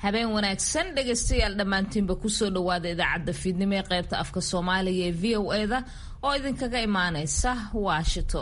habeen wanaagsan dhegaystayaal dhammaantiinba kusoo dhawaada idaacadda fiidnimo ee qaybta afka soomaaliga ee v o eda oo idinkaga imaaneysa washington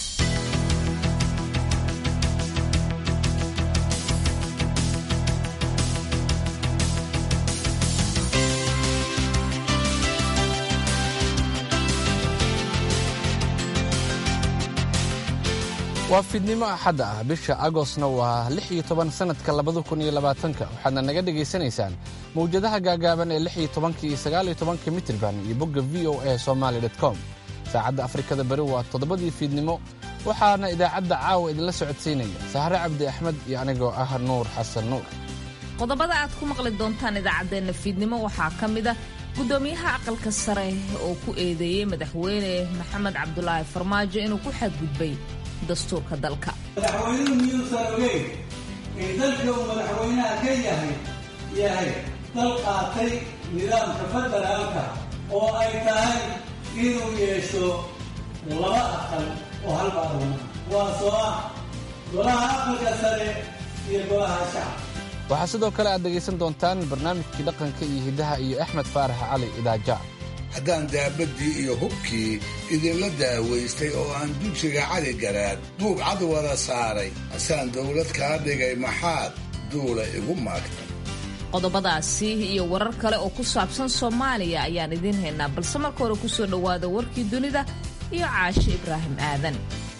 waa fiidnimo axadda ah bisha agostna waa lix iyo toban sannadka labada kun iyo labaatanka waxaadna naga dhegaysanaysaan mawjadaha gaagaaban ee lix iyo tobanka iyo sagaal iyo tobanka mitirban iyo bogga v o a somaali dot com saacadda afrikada bari waa toddobadii fiidnimo waxaana idaacadda caawa idinla socodsiinaya sahre cabdi axmed iyo anigoo ah nuur xasan nuur qodobada aad ku maqli doontaan idaacaddeenna fiidnimo waxaa ka mid a guddoomiyaha aqalka sare oo ku eedeeyey madaxweyne maxamed cabdulaahi farmaajo inuu ku xadgudbay dastuurka dalka madaxweynuhu miyuusan ogeyn in dalka uu madaxweynaha ka yahay yahay dal qaatay nidaamka federaalka oo ay tahay inuu yeesho laba aqal oo hal baarlamaan kuwaasoo ah golaha aqalka sare iyo golaha shacab waxaa sidoo kale aad dhegaysan doontaan barnaamijkii dhaqanka iyo hiddaha iyo axmed faarax cali idaaja haddaan daabaddii iyo hubkii idinla daawaystay oo aan dujiga cali garaad duub cad wada saaray asaan dawlad kaa dhigay maxaad duula igu maagtay qodobadaasi iyo warar kale oo ku saabsan soomaaliya ayaan idiin haynaa balse marka hore kusoo dhowaada warkii dunida iyo caashe ibraahim aadan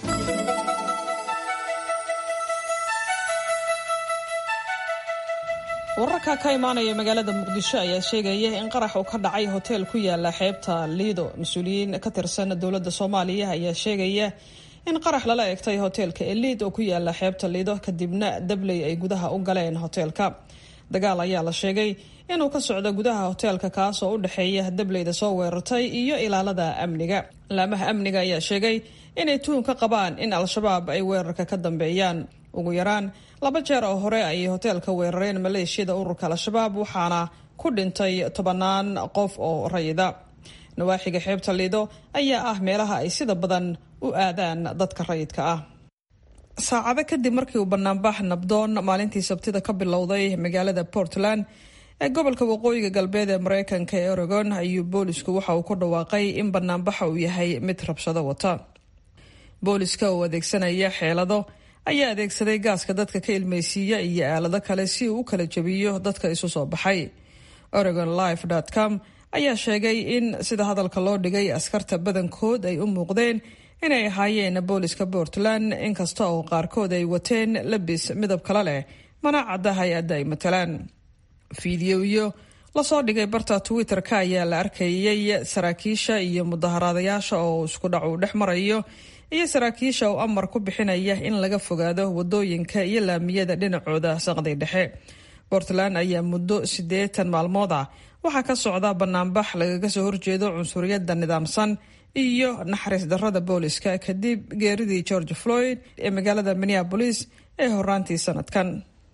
wararka ka imaanaya magaalada muqdisho ayaa sheegaya in qarax uu ka dhacay hoteel ku yaala xeebta liido mas-uuliyiin ka tirsan dowladda soomaaliya ayaa sheegaya in qarax lala egtay hoteelka eliid oo ku yaala xeebta liido kadibna dabley ay gudaha u galeen hoteelka dagaal ayaa la sheegay inuu ka socdo gudaha hoteelka kaas oo u dhexeeya dableyda soo weerartay iyo ilaalada amniga laamaha amniga ayaa sheegay inay tuhun ka qabaan in al-shabaab ay weerarka ka dambeeyaan ugu yaraan laba jeer oo hore ayay hoteelka weerareen maleeshiyada ururka al-shabaab waxaana ku dhintay tobannaan qof oo rayida nawaaxiga xeebta liido ayaa ah meelaha ay sida badan u aadaan dadka rayidka ah saacado kadib markii uu banaanbax nabdoon maalintii sabtida ka bilowday magaalada portland ee gobolka waqooyiga galbeed ee mareykanka ee oregon ayuu boolisku waxa uu ku dhawaaqay in banaanbaxa uu yahay mid rabshado wata booliska oo adeegsanaya xeelado ayaa adeegsaday gaaska dadka ka ilmeysiiya iyo aalado kale si uu u kala jebiyo dadka isu soo baxay oregon life com ayaa sheegay in sida hadalka loo dhigay askarta badankood ay u muuqdeen inay ahaayeen booliska portland inkasta oo qaarkood ay wateen labis midab kale leh mana cadda hay-adda ay matalaan fiidiyoyo lasoo dhigay barta twitter-ka ayaa la arkayay saraakiisha iyo mudaharaadayaasha oo isku dhac uu dhex marayo iyo saraakiisha oo amar ku bixinaya in laga fogaado wadooyinka iyo laamiyada dhinacooda saqday dhexe portland ayaa muddo siddeetan maalmood ah waxaa ka socda banaanbax lagaga soo horjeedo cunsuriyadda nidaamsan iyo naxariis darrada booliska kadib geeridii george floyd ee magaalada minneabolis ee horaantii sanadkan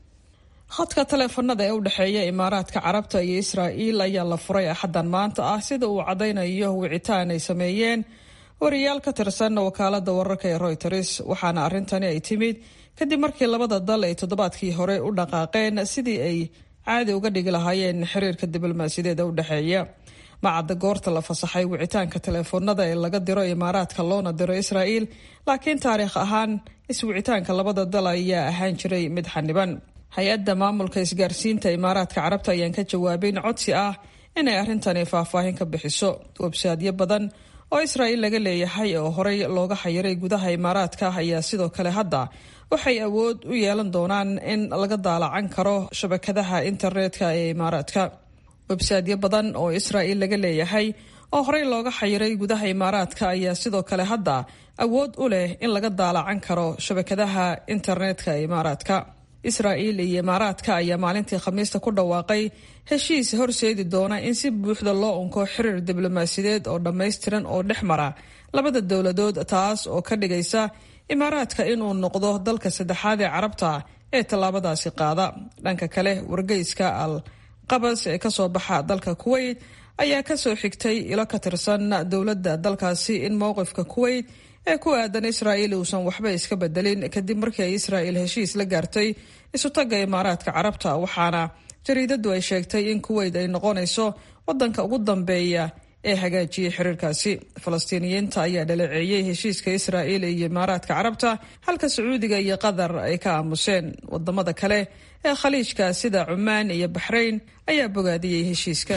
khadka taleefanada ee u dhexeeya imaaraadka carabta iyo israa'iil ayaa la furay axaddan maanta ah sida uu caddaynayo wicitaan ay sameeyeen wariyaal ka tirsan wakaalada wararka ee royters waxaana arrintani ay timid kadib markii labada dal ay toddobaadkii hore u dhaqaaqeen sidii ay caadi uga dhigi lahaayeen xiriirka diblomaasiyadeed u dhexeeya macadda goorta la fasaxay wicitaanka taleefoonada ee laga diro imaaraadka loona diro israa'iil laakiin taariikh ahaan iswicitaanka labada dal ayaa ahaan jiray mid xaniban hay-adda maamulka isgaarsiinta imaaraadka carabta ayaan ka jawaabin codsi ah inay arrintani faahfaahin ka bixiso websaadyo badan oo israa'iil laga leeyahay oo horey looga xayiray gudaha imaaraadka ayaa sidoo kale hadda waxay awood u yeelan doonaan in laga daalacan karo shabakadaha internetka ee imaaraadka websaadyo badan oo israa'iil laga leeyahay oo horey looga xayiray gudaha imaaraadka ayaa sidoo kale hadda awood u leh in laga daalacan karo shabakadaha internetka ee imaaraadka israa'iil iyo imaaraadka ayaa maalintii khamiista ku dhawaaqay heshiis horseedi doona in si buuxda loo unko xiriir diblomaasiyadeed oo dhammaystiran oo dhex mara labada dowladood taas oo ka dhigaysa imaaraadka inuu noqdo dalka saddexaad ee carabta ee tallaabadaasi qaada dhanka kale wargeyska al qabas ee kasoo baxa dalka kuweyt ayaa kasoo xigtay ilo ka tirsan dowladda dalkaasi in mowqifka kuweyt ee ku aadan israa'iil uusan waxba iska bedelin kadib markii ay israa'iil heshiis la gaartay isutagga imaaraadka carabta waxaana jariidadu ay sheegtay in kuweyt ay noqonayso wadanka ugu dambeeya ee hagaajiyey xiriirkaasi falastiiniyiinta ayaa dhaleeceeyey heshiiska israa'iil iyo imaaraadka carabta halka sacuudiga iyo qatar ay ka aamuseen wadamada kale ee khaliijka sida cumaan iyo baxrayn ayaa bogaadiyey heshiiska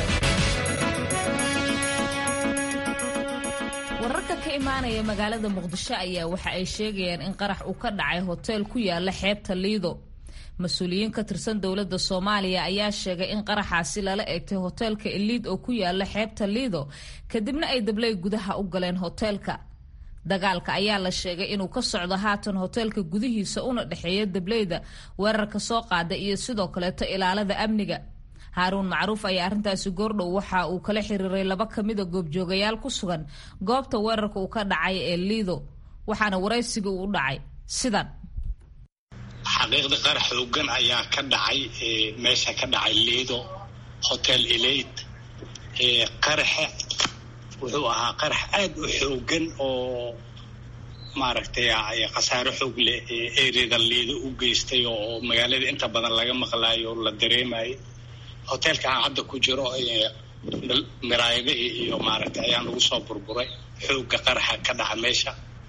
wararka ka imaanaya magaalada muqdisho ayaa waxa ay sheegayaan in qarax uu ka dhacay hoteel ku yaala xeebta liido mas-uuliyiin ka tirsan dowladda soomaaliya ayaa sheegay in qaraxaasi lala eegtay hoteelka eliid oo ku yaala xeebta liido kadibna ay dabley gudaha u galeen hoteelka dagaalka ayaa la sheegay inuu ka socdo haatan hoteelka gudihiisa una dhexeeya dableyda weerarka soo qaada iyo sidoo kaleeto ilaalada amniga haaruun macruuf ayaa arrintaasi goordhow waxa uu kala xiriiray laba kamida goobjoogayaal ku sugan goobta weerarka uu ka dhacay ee liido waxaana waraysiga uu u dhacay sidan xaqiiqda qarax xoogan ayaa ka dhacay meesha ka dhacay liido hotel elate qaraxa wuxuu ahaa qarax aada u xoogan oo maaragtay khasaaro xoog leh ereada liido u geystay oo magaalada inta badan laga maqlaayo o la dareemayo hoteelka aan hadda ku jiro miraayadihii iyo maaragtay ayaa lagu soo burburay xooga qaraxa ka dhaca meesha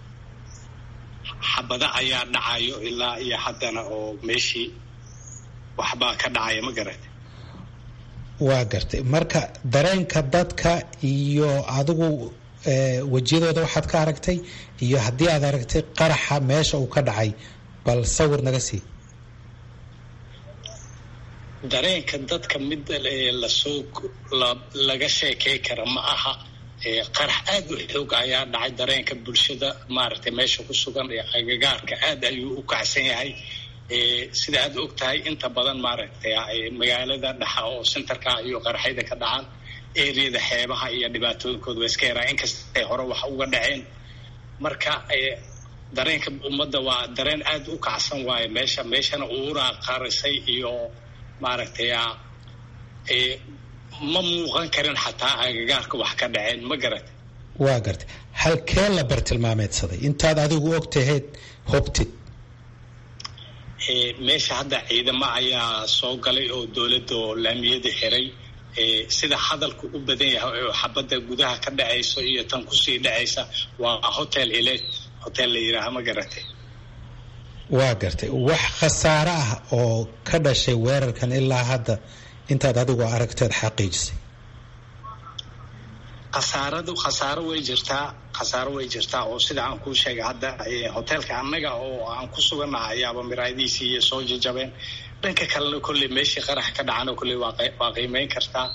xabada ayaa dhacayo ilaa iyo haddana oo meeshii waxbaa ka dhacaya ma garata waa gartay marka dareenka dadka iyo adigu wejiyadooda waxaad ka aragtay iyo haddii aad aragtay qaraxa meesha uu ka dhacay bal sawir naga sii dareenka dadka mid lasoo laga sheekey kara ma aha qarax aada u xoog ayaa dhacay dareenka bulshada maaragtay meesha ku sugan ee agagaarka aada ayuu u kacsan yahay sida aad og tahay inta badan maaragtay magaalada dhaxa oo centerka iyo qaraxyada ka dhacaan eriyada xeebaha iyo dhibaatooyinkooda waa iska yaraa inkastay hore wax uga dhaceen marka dareenka ummadda waa dareen aada u kacsan waaye meesha meeshana uuraa qarisay iyo maaragtay ma muuqan karin xataa agagaarka wax ka dhaceen ma garat waa gartay halkee la bartilmaameedsaday intaad adigu og taheed hobtid meesha hadda ciidamo ayaa soo galay oo dowladda oo laamiyada xiray sida hadalku u badan yahay oo xabadda gudaha ka dhacayso iyo tan kusii dhacaysa waa hotel elet hotel la yidhaaha ma garatay waa gartay wax khasaare ah oo ka dhashay weerarkan ilaa hadda intaad adigu aragteed xaqiijisay khasaaradu khasaaro way jirtaa khasaaro way jirtaa oo sida aan kuu sheegay hadda hoteelka annaga oo aan ku sugannaha ayaaba miraayadiisii iyo soo jajabeen dhanka kalena kolley meeshii qarax ka dhacana kolley waa qiimeyn kartaa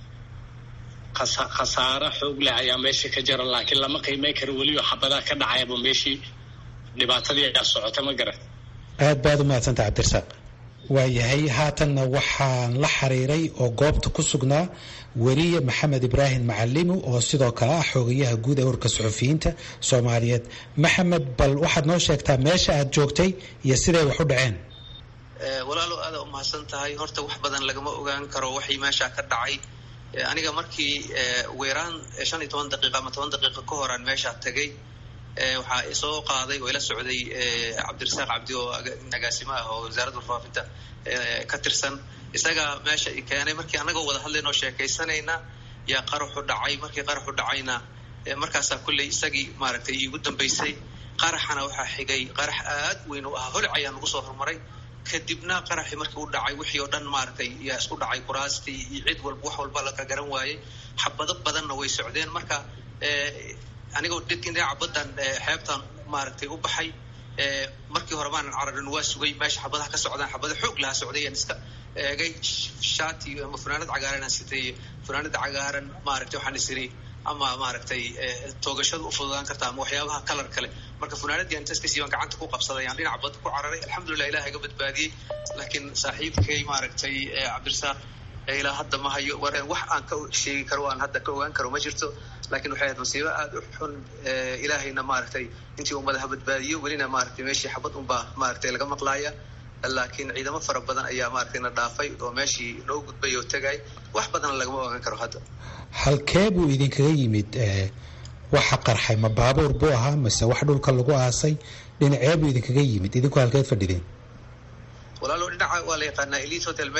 khasaaro xoog leh ayaa meeshii ka jira laakiin lama qiimeyn karo weliba xabadaa ka dhacayaba meeshii dhibaatadii ayaa socota ma garan aad baad u mahadsanta cabdirasaaq waayahay haatanna waxaan la xiriiray oo goobta ku sugnaa weriye maxamed ibraahim macalimu oo sidoo kale ah xoogayaha guud ee urka suxufiyiinta soomaaliyeed maxamed bal waxaad noo sheegtaa meesha aad joogtay iyo siday wax u dhaceen walaalow aada u mahadsan tahay horta wax badan lagama ogaan karo waxay meesha ka dhacay aniga markii weeraan shan iyo toban daqiiqa ama toban daqiiqa ka horaan meesha tagay waxaa isoo qaaday oo ila socday cabdirasaaq cabdi oo nagaasimo ah oo wasaaradda warfaafinta ka tirsan isagaa meesha i keenay markii annagoo wada hadlayn oo sheekaysanayna yaa qaraxu dhacay markii qaraxu dhacayna markaasaa kulley isagii maaragtay iigu dambaysay qaraxana waxaa xigay qarax aad weyn u ahaa holic ayaa nagu soo hormaray kadibna qaraxii markii u dhacay wixii oo dhan maaragtay yaa isku dhacay kuraastii iyo cid walba wax walba laka garan waayey xabado badanna way socdeen marka anigoo dhinaca baddan xeebtan maaragtay u baxay markii hore maanan cararin waa sugay meesha xabadaha ka socdaan xabada xoog lahaa socday aan iska eegay shati ama funaanad cagaaran aan sitay funaanada cagaaran maaragtay waxaan isiri ama maaragtay toogashada u fududaan karta ama waxyaabaha kalar kale marka funaanadii aan intaskasii baan gacanta ku qabsaday aan dhinaca badda ku cararay alxamdulilah ilaah iga badbaadiyey laakiin saaxiibkay maaragtay cabdirasaaq ilaa hadda ma hayo wax aan ka sheegi karo aan hadda ka ogaan karo ma jirto laakiin waxay ahayd masiibo aada u xun ilaahayna maaragtay intii ummadaha badbaadiyo welina maaragtay meeshii xabad unbaa maaragtay laga maqlaaya laakiin ciidamo fara badan ayaa maaragtay na dhaafay oo meeshii noo gudbay oo tegay wax badan lagama ogaan karo hadda halkee buu idinkaga yimid waxa qarxay ma baabuur buu ahaa mase wax dhulka lagu aasay dhinacee buu idinkaga yimid idinku halkeed fadhideen walaalo dhinaca waa la yaqaanaa elite hotel meel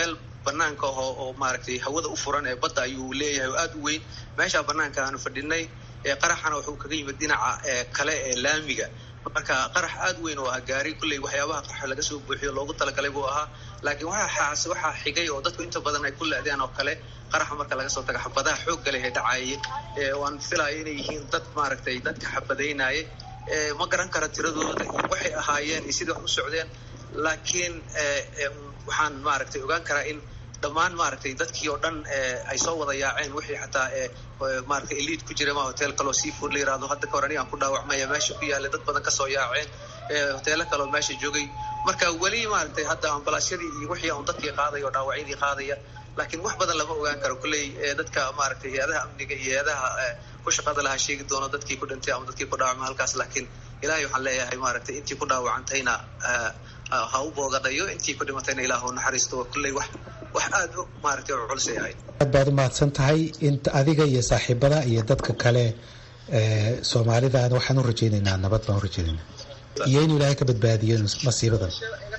banaanka oo oo maaragtay hawada u furan ee badda ayuu leeyahay oo aada u weyn meeshaa banaanka aanu fadhinay qaraxana wuxuu kaga yimid dhinaca kale ee laamiga marka qarax aada weyn oo ah gaari kulley waxyaabaha qarxa laga soo buuxiyo loogu talagalay buu ahaa laakiin waxaa waxaa xigay oo dadku inta badan ay ku le-deen oo kale qaraxa marka laga soo taga xabadaha xoogga leh ee dhacaayay waan filayo inay yihiin dad maaragtay dadka xabadaynaaye ma garan kara tiradooda iyo waxay ahaayeen iyo sidai wax u socdeen laakiin waxaan maaragtay ogaan karaa in dhammaan maaragtay dadkii oo dhan ay soo wada yaaceen wixii xataa maaragtay eliid ku jira ma hotel kaloo seafood la yirahdo hadda kahor anigaan ku dhaawacmaya meesha ku yaallay dad badan kasoo yaaceen hoteelo kaloo meesha joogay marka weli maaragtay hadda ambalaasyadii iyo wixii un dadkii qaadaya oo dhaawacyadii qaadaya laakiin wax badan lama ogaan karo kulley dadka maaragtay hay-adaha amniga iyo hay-adaha ku shaqada lahaa sheegi doono dadkii ku dhintay ama dadkii ku dhaawacma halkaas laakiin ilaahay waxaan leeyahay maaragtay intii ku dhaawacantayna ha u boogadhayo intii ku dhimatayna ilaahu naxariisto kulley wax wax aada u maaragtay oo culusay ahayd aad baad u mahadsan tahay inta adiga iyo saaxiibada iyo dadka kale soomaalida waxaan u rajaynaynaa nabad baan u rajaynaynaa iyo inuu ilaahay ka badbaadiyo masiibadan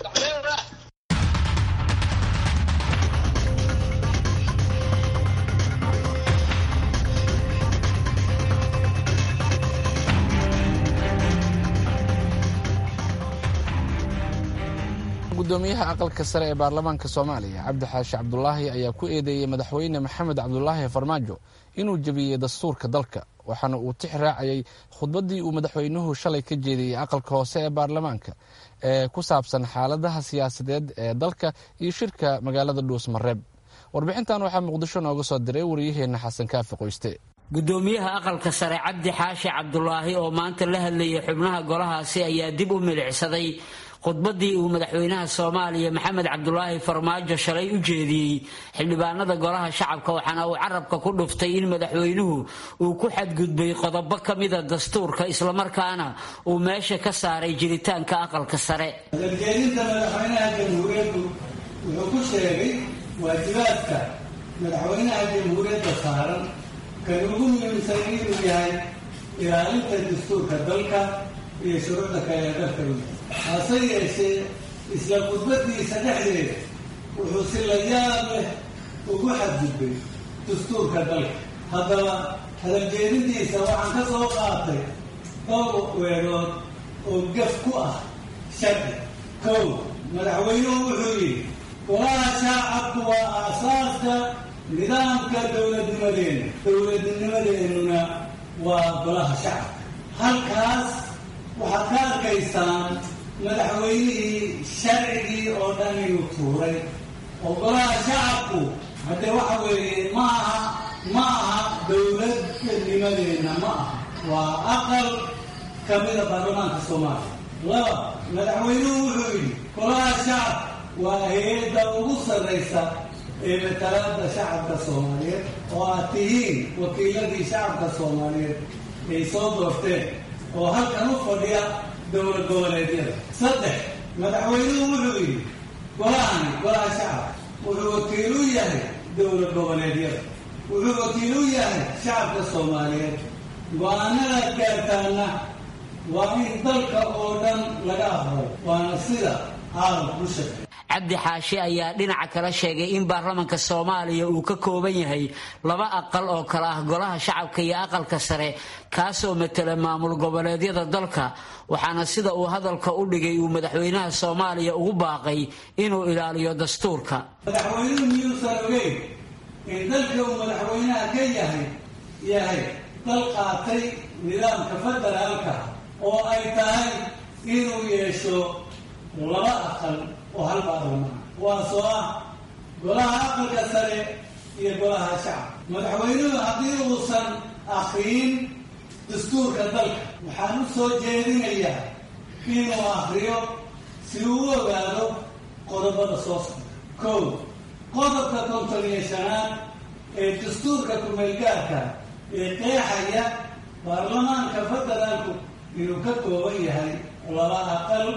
gudoomiyaha aqalka sare ee baarlamaanka soomaaliya cabdi xaashi cabdulaahi ayaa ku eedeeyey madaxweyne maxamed cabdulaahi farmaajo inuu jebiyey dastuurka dalka waxaana uu tix raacayay khudbaddii uu madaxweynuhu shalay ka jeediyey aqalka hoose ee baarlamaanka ee ku saabsan xaaladaha siyaasadeed ee dalka iyo shirka magaalada dhuusmareeb warbixintan waxaa muqdisho nooga soo diray wariyaheenna xasan kaafi qoyste gudoomiyaha aqalka sare cabdi xaashi cabdulaahi oo maanta la hadlayay xubnaha golahaasi ayaa dib u milicsaday khudbaddii uu madaxweynaha soomaaliya maxamed cabdulaahi farmaajo shalay u jeediyey xildhibaanada golaha shacabka waxaana uu carabka ku dhuftay in madaxweynuhu uu ku xadgudbay qodobo ka mida dastuurka islamarkaana uu meesha ka saaray jiritaanka aqalka sare hadaljeedinta madaxweynaha jamhuuriyaddu wuxuu ku sheegay waajibaadka madaxweynaha jamhuuriyadda saaran kan ugu muhiimsan inuu yahay ilaalinta dastuurka dalka iyo shuruucda kale ee dalka u hase yeeshee isla khudbadiisa dhexdeeda wuxuu si la yaab leh ugu xadgudbay dastuurka dalka haddaba hadaljeedintiisa waxaan ka soo qaatay dhowr weerood oo gaf ku ah sharci kow madaxweynuhu wuxuu yidhi golaha shaacabku waa aasaaska nidaamka dowladnimadeena dowladnimadeennuna waa golaha shacabka halkaas waxaad ka arkaysaan madaxweynihii sharcigii oo dhan inuu tuuray oo golaha shacabku haddee waxa weeye ma aha ma aha dowladnimadeenna ma aha waa aqal ka mida baarlamaanka soomaaliya laba madaxweynuhu wuxuu yidhi golaha shacab waa hay-adda ugu sarraysa ee matalaada shacabka soomaaliyeed oo aad tihiin wakiiladii shacabka soomaaliyeed ay soo doorteen oo halkan u fadhiya dowlad goboleedyada saddex madaxweynuhu wuxuu yidhi golahani golaha shacab wuxuu wakiil u yahay dowlad goboleedyada wuxuu wakiil u yahay shacabka soomaaliyeed go-aanada gaartaana waa in dalka oo dhan laga aqbalo waana sida caalamku u shaqeey cabdi xaashi ayaa dhinaca kale sheegay in baarlamanka soomaaliya uu ka kooban yahay laba aqal oo kale ah golaha shacabka iyo aqalka sare kaasoo matela maamul goboleedyada dalka waxaana sida uu hadalka u dhigay uu madaxweynaha soomaaliya ugu baaqay inuu ilaaliyo dastuurka madaxweynuhu miyuusan ogeyn in dalka uu madaxweynaha ka yahay yahay dal qaatay nidaamka federaalka oo ay tahay inuu yeesho laba aqal oo hal baarlamaan kuwaasoo ah golaha aqalka sare iyo golaha shacab madaxweynuhu haddii uusan akriyin dastuurka dalka waxaan u soo jeedinayaa inuu akriyo si uu u ogaado qodobada soo socda kow qodobka konton iyo shanaad ee dastuurka kumeelgaarka ee qeexaya baarlamaanka federaalku inuu ka kooban yahay laba aqal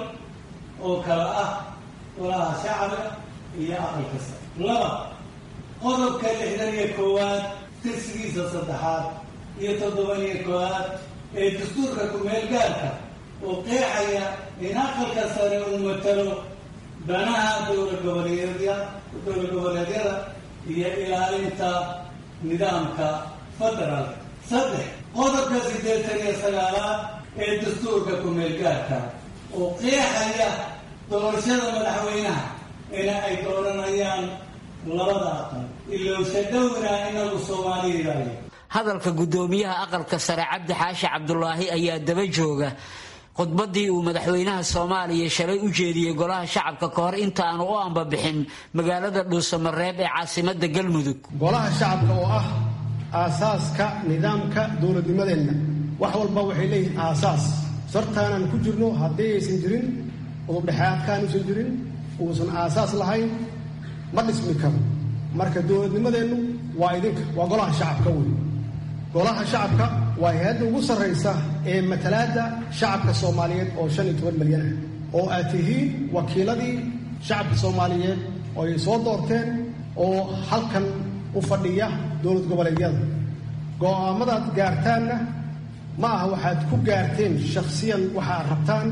oo kala ah golaha shacabka iyo aqalka sare laba qodobka lixdan iyo koowaad tirsigiisa saddexaad iyo toddoban iyo koowaad ee dastuurka kumeel gaarka oo qeexaya in aqalka sare uu matalo danaha dowlagoboleedya dowla goboleedyada iyo ilaalinta nidaamka federaalka saddex qodobka siddeetan iyo sagaalaad ee dastuurka ku-meelgaarka oo qeexaya doorashada madaxweynaha ina ay dooranayaan labada aqal ilowsha dhowna inagu soomaaliyayo hadalka guddoomiyaha aqalka sare cabdi xaashi cabdulaahi ayaa daba jooga khudbadii uu madaxweynaha soomaaliya shalay u jeediyey golaha shacabka ka hor inta aanu u ambabixin magaalada dhuusamareeb ee caasimada galmudug golaha shacabka oo ah aasaaska nidaamka dowladnimadeenna wax walba waxay leeyihiin aasaas sartaanaan ku jirno haddii aysan jirin udubdhexaadkaan uusan jirin uusan aasaas lahayn ma dhismi karo marka dowladnimadeennu waa idinka waa golaha shacabka wey golaha shacabka waa hay-adda ugu sarraysa ee matalaadda shacabka soomaaliyeed oo shan iyo toban milyan ah oo aad tihiin wakiiladii shacabka soomaaliyeed oo ay soo doorteen oo halkan u fadhiya dowlad goboleedyada go'aamadaad gaartaanna ma aha waxaad ku gaarteen shakhsiyan waxa aad rabtaan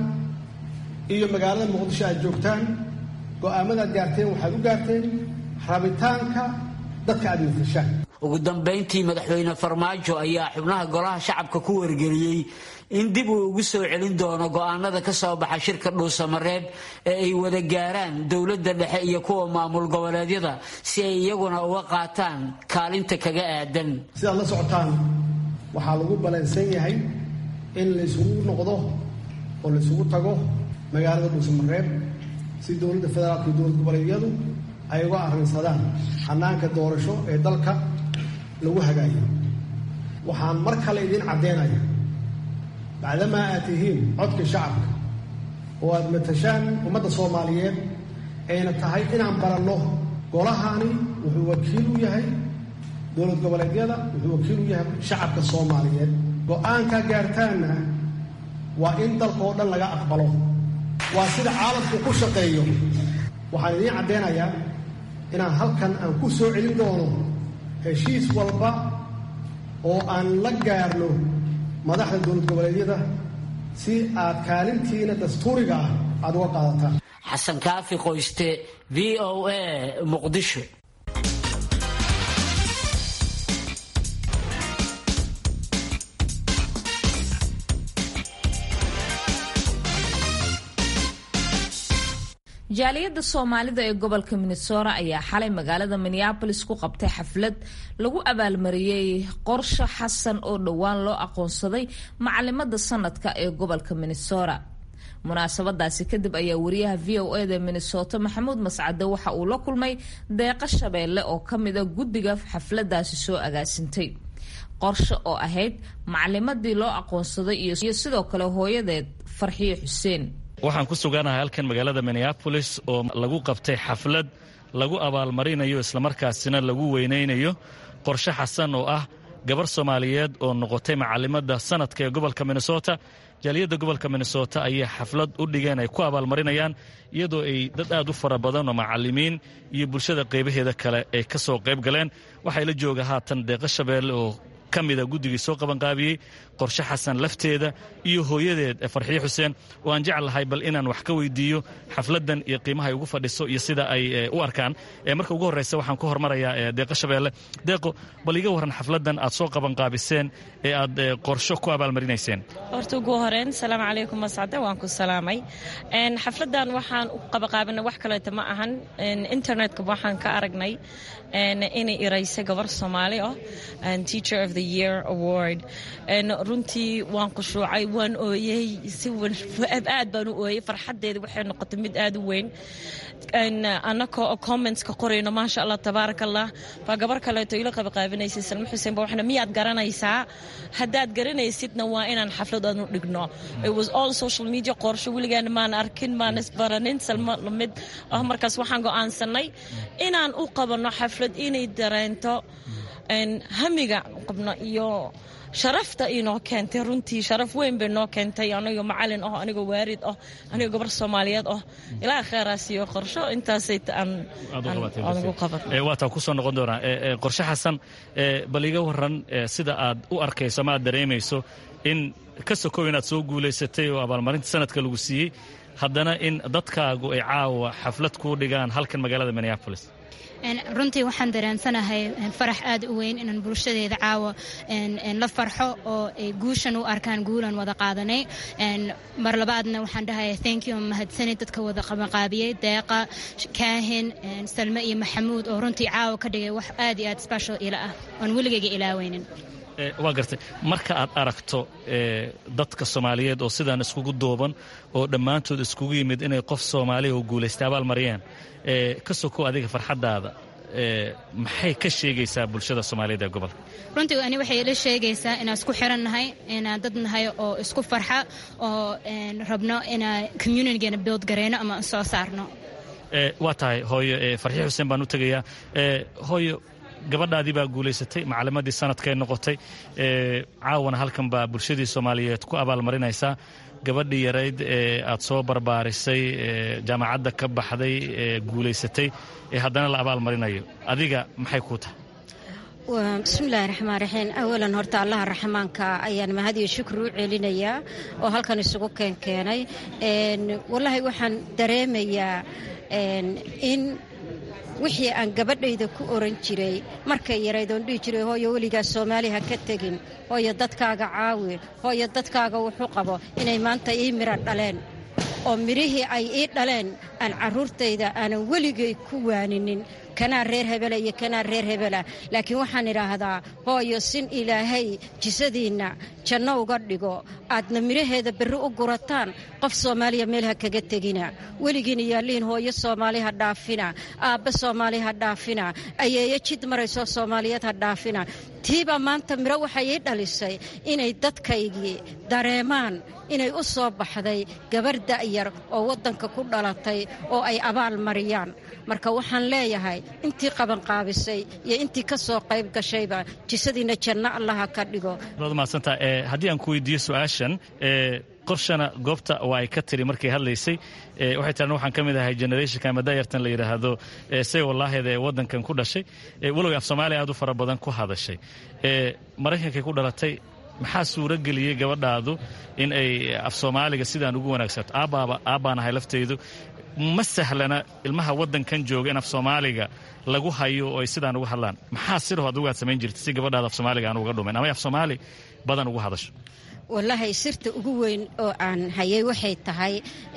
iyo magaalada muqdisho aad joogtaan go'aamadaad gaarteen waxaad u gaarteen rabitaanka dadka aad matashaan ugu dambayntii madaxweyne farmaajo ayaa xubnaha golaha shacabka ku wargeliyey in dib uu ugu soo celin doono go'aanada ka soo baxa shirka dhuusamareeb ee ay wada gaaraan dowladda dhexe iyo kuwa maamul goboleedyada si ay iyaguna uga qaataan kaalinta kaga aadan sidaad la socotaan waxaa lagu balansan yahay in laysugu noqdo oo laysugu tago magaalada dhuusamareeb si dowladda federaalka iyo dowlad goboleedyadu ay uga arrinsadaan xanaanka doorasho ee dalka lagu hagaayo waxaan mar kale idiin caddeynaya bacdamaa aad tihiin codka shacabka oo aad matashaan ummadda soomaaliyeed ayna tahay inaan baranno golahani wuxuu wakiil u yahay dowlad goboleedyada wuxuu wakiil u yahay shacabka soomaaliyeed go-aankaa gaartaanna waa in dalka oo dhan laga aqbalo waa sida caalamku ku shaqeeyo waxaan idiin caddeynayaa inaan halkan aan ku soo celin doono heshiis walba oo aan la gaarno madaxda dowlad goboleedyada si aad kaalintiina dastuuriga ah aada uga qaadataan xasan kaafi qoyste v o a muqdisho jaaliyadda soomaalida ee gobolka minnesota ayaa xalay magaalada minneabolis ku qabtay xaflad lagu abaalmariyey qorshe xasan oo dhowaan loo aqoonsaday macalimada sanadka ee gobolka minnesota munaasabadaasi kadib ayaa wariyaha v o eda minnesota maxamuud mascade waxa uu la kulmay deeqa shabeelle oo kamida guddiga xafladaasi soo agaasintay qorshe oo ahayd macalimadii loo aqoonsaday iyo sidoo kale hooyadeed farxiyo xuseen waxaan ku suganahay halkan magaalada minneabolis oo lagu qabtay xaflad lagu abaalmarinayo islamarkaasina lagu weynaynayo qorshe xasan oo ah gabar soomaaliyeed oo noqotay macalimada sanadka ee gobolka minnesota jaaliyadda gobolka minnesota ayay xaflad u dhigeen ay ku abaalmarinayaan iyadoo ay dad aad u fara badan oo macalimiin iyo bulshada qaybaheeda kale ay ka soo qayb galeen waxay la jooga haatan deeqa shabeelle oo ka mida guddigii soo qabanqaabiyey qorshe xasan lafteeda iyo hooyadeed ee farxiyo xuseen oo aan jeclahay bal inaan wax ka weydiiyo xafladdan iyo qiimaha ay ugu fadhiso iyo sida ay u arkaan marka ugu horreysa waxaan ku hormarayaa deeqo shabeelle deeqo bal iga warran xafladdan aad soo qabanqaabiseen ee aad qorsho ku abaalmarinayseen horta ugu horeen salaamu calaykum mascade waan ku salaamay xafladdan waxaan u qabaqaabinay wax kaleeta ma ahan internetka waxaan ka aragnay inay iraysa gabar soomaali ah teacher of the year award runtii waan khushuucay waan ooyey si aad baan u ooyey farxaddeeda waxay noqotay mid aad u weyn annakoo commentska qorayno maasha allah tabaaraka allah baa gabar kaleeto ila qabaqaabinaysay salmo xuseen ba waxna miyaad garanaysaa haddaad garanaysidna waa inaan xaflad aan u dhigno it was all social media qorsho weligaana maan arkin maan isbaranin salmo lamid ah markaas waxaan go'aansanay inaan u qabanno xaflad inay dareento hamiga qabno iyo sharafta inoo keentay runtii sharaf weyn bay noo keentay anigoo macalin ah anigoo waarid ah anigoo gabar soomaaliyeed ah ilaa kheeraas iyo qorsho intaasay anugu qaban waataa kusoo noqon doonaa qorshe xasan bal iga waran sida aad u arkayso ama aad dareemayso in ka sokow inaad soo guulaysatay oo abaalmarinta sanadka lagu siiyey haddana in dadkaagu ay caawa xaflad kuu dhigaan halkan magaalada minneapolis runtii waxaan dareensanahay farax aad u weyn inaan bulshadeeda caawa la farxo oo ay guushan u arkaan guulan wada qaadanay mar labaadna waxaan dhahaya thank you mahadsani dadka wada qabanqaabiyey deeqa kaahin salme iyo maxamuud oo runtii caawa ka dhigay wax aad iyo aad special ila ah oon weligayga ilaaweynin waa gartay marka aad aragto dadka soomaaliyeed oo sidaan iskugu duuban oo dhammaantood iskugu yimid inay qof soomaaliya oo guulaystay abaal mariyaan ka sokow adiga farxaddaada maxay ka sheegaysaa bulshada soomaaliyeed ee gobolka runtii ani waxay ila sheegaysaa inaan isku xiran nahay inaan dad nahay oo isku farxa oo rabno inaan communitygeena build gareyno ama soo saarno waa tahay hooyo farxi xuseen baan u tegayaa hooyo gabadhaadii baa guulaysatay macalimadii sanadkay noqotay caawana halkan baa bulshadii soomaaliyeed ku abaalmarinaysaa gabadhii yarayd ee aad soo barbaarisay jaamacadda ka baxday ee guulaysatay ee haddana la abaalmarinayo adiga maxay kuu tahay bismillahi raxmaan raxiim awalan horta allaha raxmaanka ayaan mahad iyo shukri u celinayaa oo halkan isugu keenkeenay wallaahi waxaan dareemayaa in wixii aan gabadhayda ku oran jiray markay yarayd oon dhihi jiray hooyo weligaa soomaali ha ka tegin hooyo dadkaaga caawi hooyo dadkaaga wuxuu qabo inay maanta ii mira dhaleen oo midhihii ay ii dhaleen aan carruurtayda aanan weligay ku waaninin kanaa reer hebela iyo kanaa reer hebela laakiin waxaan idhaahdaa hooyo sin ilaahay jisadiinna janno uga dhigo aadna midhaheeda berri u gurataan qof soomaaliya meel ha kaga tegina weligiina yaalliin hooyo soomaali ha dhaafina aabbe soomaali ha dhaafina ayeeyo jid marayso soomaaliyeed ha dhaafina tiibaa maanta midho waxay ii dhalisay inay dadkaygii dareemaan inay u soo baxday gabarh da'yar oo waddanka ku dhalatay oo ay abaal mariyaan marka waxaan leeyahay intii qabanqaabisay iyo intii ka soo qayb gashayba jisadiinna janno allaha ka dhigo maadsantaa haddii aan ku weydiiyo su-aashan qorshana goobta waa ay ka tiri markay hadlaysay waxay tiran waxaan ka mid ahay generationka ama dayartan la yidhaahdo say wallaaheeda ee waddankan ku dhashay walow af soomaaliya aad u fara badan ku hadashay maraykankay ku dhalatay maxaa suuro geliyey gabadhaadu in ay af soomaaliga sidaan ugu wanaagsato aabbaaba aabbaan ahay laftaydu ma sahlana ilmaha waddankan jooga in af soomaaliga lagu hayo oo ay sidaan uga hadlaan maxaa sidaho adugu aad samayn jirta si gabadhaada af soomaaliga aan uga dhumin ama af soomaali badan ugu hadasho wallaahi sirta ugu weyn oo aan hayay waxay tahay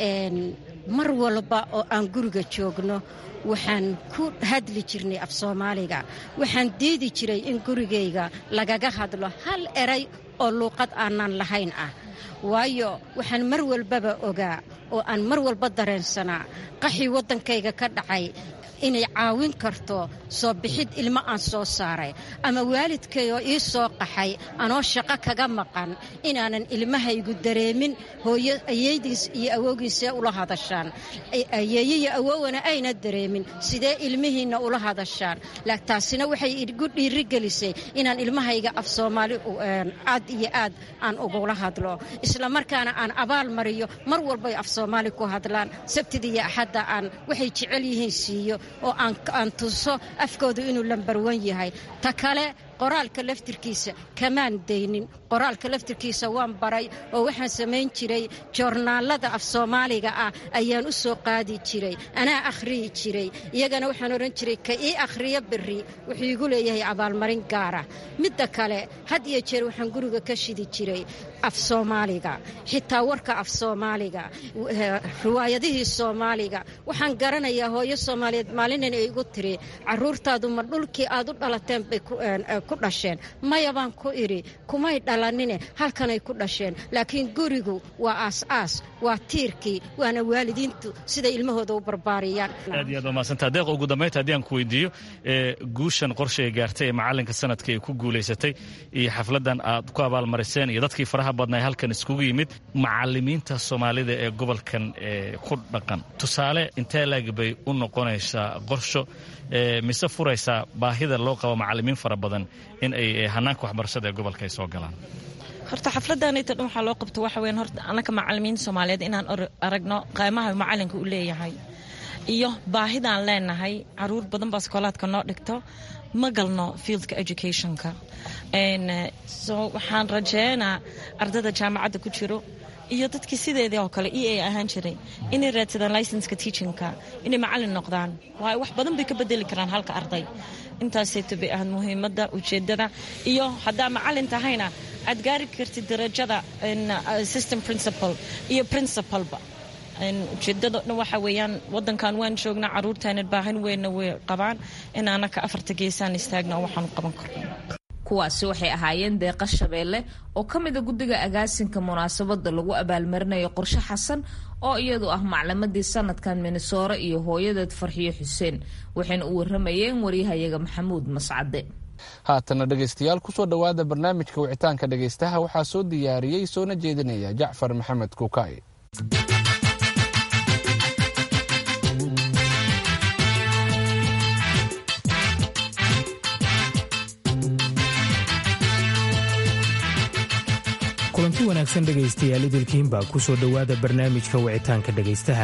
mar walba oo aan guriga joogno waxaan ku hadli jirnay af soomaaliga waxaan diidi jiray in gurigayga lagaga hadlo hal eray oo luuqad aanan lahayn ah waayo waxaan mar walbaba ogaa oo aan mar walba dareensanaa qaxii waddankayga ka dhacay inay caawin karto soo bixid ilmo aan soo saaray ama waalidkay oo ii soo qaxay anoo shaqo kaga maqan inaanan ilmahaygu dareemin hooyo ayeydiis iyo awowgiisee ula hadashaan ayeeye iyo awowana ayna dareemin sidee ilmihiinna ula hadashaan taasina waxay igu dhiirigelisay inaan ilmahayga af soomaali aad iyo aad aan ugula hadlo islamarkaana aan abaal mariyo mar walbay af soomaali ku hadlaan sabtida iyo axadda aan waxay jecel yihiin siiyo oo aan tuso afkoodu inuu lambarwan yahay ta kale qoraalka laftirkiisa kamaan daynin qoraalka laftirkiisa waan baray oo waxaan samayn jiray joornaalada af soomaaliga ah ayaan u soo qaadi jiray anaa akhriyi jiray iyagana waxaan odhan jiray ka ii akhriyo berri wuxuu igu leeyahay abaalmarin gaara midda kale had iyo jeer waxaan guriga ka shidi jiray af soomaaliga xitaa warka af soomaaliga riwaayadihii soomaaliga waxaan garanayaa hooyo soomaaliyeed maalinan ay igu tiri caruurtaadu ma dhulkii aad u dhalateen bay ku dhasheen maya baan ku idhi kumay dhalanine halkanay ku dhasheen laakiin gurigu waa aas-aas waa tiirkii waana waalidiintu siday ilmahooda u barbaariyaan aad iyo aad waa mahadsanta deeq ugu dambaynta haddii aan ku weydiiyo guushan qorshay gaartay ee macallinka sanadka ay ku guulaysatay iyo xafladdan aad ku abaalmariseen iyo dadkii faraha badnaa halkan iskugu yimid macallimiinta soomaalida ee gobolkan ku dhaqan tusaale intee laeg bay u noqonaysaa qorsho mise furaysaa baahida loo qabo macallimiin fara badan in ay hanaanka waxbarashada ee gobolka ay soo galaan horta xafladdanayta dhan waxaa loo qabto waxa weyan horta annaka macallimiin soomaaliyeed inaan aragno qaymaha macallinka u leeyahay iyo baahidaan leenahay caruur badan baa iskoolaadka noo dhigto ma galno fieldka educationka so waxaan rajeynaa ardada jaamacadda ku jiro iyo dadkii sideedii oo kale e a ahaan jiray inay raadsadaan licenska teachinka inay macallin noqdaan waayo wax badan bay ka bedeli karaan halka arday intaasayto bay ahayd muhiimadda ujeeddada iyo haddaa macallin tahayna aad gaari kartid darajada system principal iyo principalba ujeedada dhan waxa weeyaan wadankan waan joognaa caruurtaana baahan weynna way qabaan in anaka afarta geesaan istaagna oo waxaanu qaban karno kuwaasi waxay ahaayeen deeqa shabeelle oo ka mida guddiga agaasinka munaasabada lagu abaalmarinayo qorshe xasan oo iyadu ah maclamadii sanadkan minnesoore iyo hooyadeed farxiyo xuseen waxayna u waramayeen waryahayaga maxamuud mascade haatana dhegaystayaal kusoo dhowaada barnaamijka wicitaanka dhegaystaha waxaa soo diyaariyey soona jeedinaya jacfar maxamed kuukaaye kulanti wanaagsan dhegaystayaal idilkiinbaa ku soo dhowaada barnaamijka wicitaanka dhegaystaha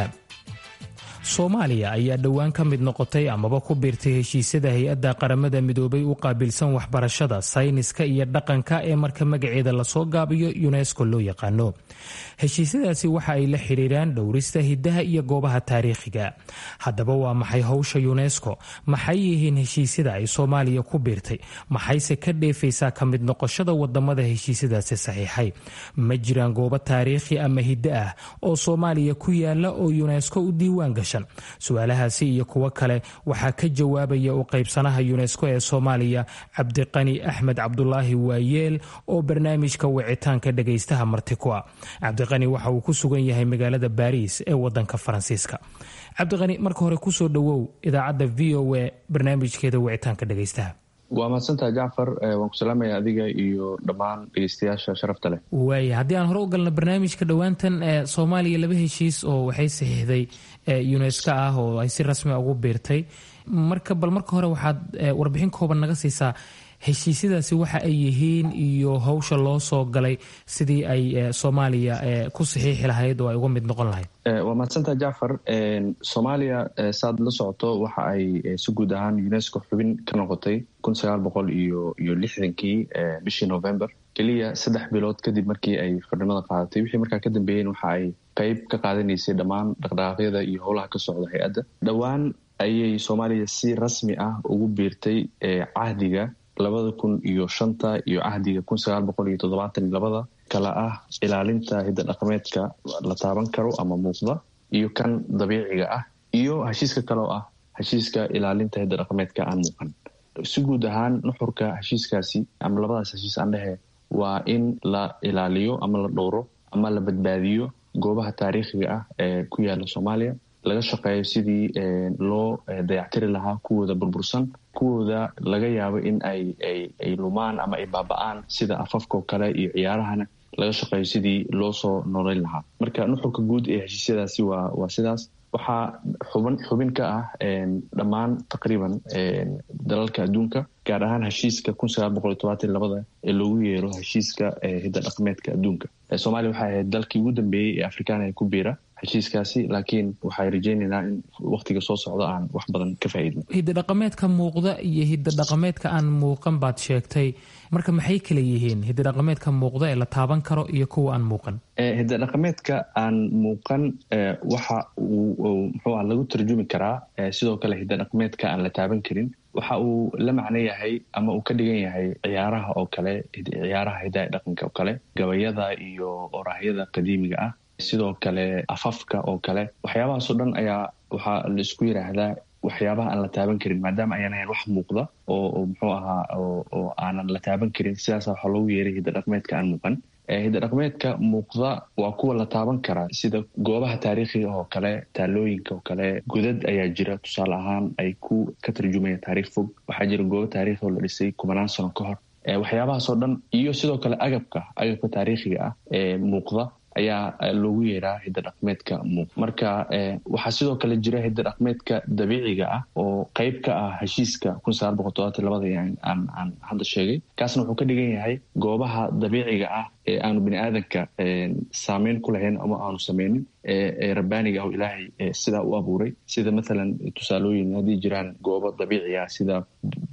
soomaaliya ayaa dhowaan ka mid noqotay amaba ku biirtay heshiisyada hay-adda qaramada midoobay u qaabilsan waxbarashada sayniska iyo dhaqanka ee marka magaceeda lasoo gaabiyo yunesko loo yaqaano heshiisyadaasi waxa ay la xidhiiraan dhowrista hidaha iyo goobaha taariikhiga haddaba waa maxay howsha yunesko maxay yihiin heshiisyada ay soomaaliya ku biirtay maxayse ka dheefaysaa ka mid noqoshada wadamada heshiisyadaasi saxiixay ma jiraan goobo taariikhi ama hiddo ah oo soomaaliya ku yaala oo yunesko u diiwaan gashan su-aalahaasi iyo kuwo kale waxaa ka jawaabaya u qaybsanaha yunesko ee soomaaliya cabdiqani axmed cabdulaahi waayeel oo barnaamijka wicitaanka dhagaystaha marti ku ah cabdiqani waxa uu ku sugan yahay magaalada baariis ee wadanka faransiiska cabdiqani marka hore kusoo dhowow idaacadda v o a barnaamijkeeda wicitaanka dhagaystaha waa mahadsantaha jacfar waan ku salaamaya adiga iyo dhammaan dhegeystayaasha sharafta leh waaya haddii aan hore u galno barnaamijka dhowaantan ee soomaaliya laba heshiis oo waxay saxiixday unesco ah oo ay si rasmi ugu biirtay marka bal marka hore waxaad warbixin kooban naga siisaa heshiisyadaasi waxa ay yihiin iyo howsha loo soo galay sidii ay soomaaliya ku saxiixi lahayd oo ay uga mid noqon lahayd waa mahadsantaha jacfar soomaaliya saad la socoto waxa ay si guud ahaan unesco xubin ka noqotay kun sagaal boqol iyo iyo lixdankii bishii november keliya saddex bilood kadib markii ay xornimada qaadatay wixii markaa ka dambeeyeen waxa ay qeyb ka qaadanaysay dhammaan dhaqdhaqaaqyada iyo howlaha ka socda hay-adda dhowaan ayay soomaaliya si rasmi ah ugu biirtay cahdiga labada kun iyo shanta iyo cahdiga kun sagaal boqol iyo toddobaatan iyo labada kala ah ilaalinta hidda dhaqameedka la taaban karo ama muuqda iyo kan dabiiciga ah iyo heshiiska kale oo ah heshiiska ilaalinta hidda dhaqameedka aan muuqan si guud ahaan nuxurka heshiiskaasi ama labadaas heshiis aan dhehe waa in la ilaaliyo ama la dhowro ama la badbaadiyo goobaha taariikhiga ah ee ku yaala soomaaliya laga shaqeeyo sidii loo dayactiri lahaa kuwooda burbursan kuwooda laga yaabo in ay ay lumaan ama ay baaba-aan sida afafkao kale iyo ciyaarahana laga shaqeeyo sidii loo soo noolayn lahaa marka nuxurka guud ee heshiisyadaasi waa waa sidaas waxaa xuban xubin ka ah dhammaan taqriiban dalalka adduunka gaar ahaan heshiiska kun sagaal boqol iyo tobaatan labada ee loogu yeero heshiiska hidda dhaqameedka adduunka soomaaliya waxay ahayd dalkii ugu dambeeyey ee afrikaan ee ku biira heshiiskaasi laakiin waxay rajaynaynaa in waktiga soo socdo aan wax badan ka faa'iidno hidda dhaqameedka muuqda iyo hidda dhaqameedka aan muuqan baad sheegtay marka maxay kala yihiin hidda dhaqameedka muuqda ee la taaban karo iyo kuwa aan muuqan hidda dhaqameedka aan muuqan waxa uu muxuu ah lagu tarjumi karaa sidoo kale hidda dhaqameedka aan la taaban karin waxa uu la macno yahay ama uu ka dhigan yahay ciyaaraha oo kale ciyaaraha hidaha dhaqanka oo kale gabayada iyo oraahyada qadiimiga ah sidoo kale afafka oo kale waxyaabahaasoo dhan ayaa waxaa la isku yidhaahdaa waxyaabaha aan la taaban karin maadaama ayaan ahayn wax muuqda oo muxuu ahaa oo aanan la taaban karin sidaasa waxaa loogu yeeray hidda dhaqmeedka aan muuqan hidda dhaqmeedka muuqda waa kuwa la taaban karaa sida goobaha taariikhiga oo kale taalooyinka oo kale godad ayaa jira tusaale ahaan ay ku ka tarjumayaan taariikh fog waxaa jira goobo taarikhi oo la dhisay kumanaan sano ka hor waxyaabahaasoo dhan iyo sidoo kale agabka agabka taariikhiga ah ee muuqda ayaa loogu yeeraa hidda dhaqmeedka muuq marka waxaa sidoo kale jira hidda dhaqmeedka dabiiciga ah oo qeyb ka ah heshiiska kun sagaal boqol todobaatan labada aan aan hadda sheegay kaasna wuxuu ka dhigan yahay goobaha dabiiciga ah ee aanu bini aadanka saameyn ku lahayn ama aanu sameynin ee rabbaaniga ah ilaahay sidaa u abuuray sida mathalan tusaalooyin haddii jiraan goobo dabiici ah sida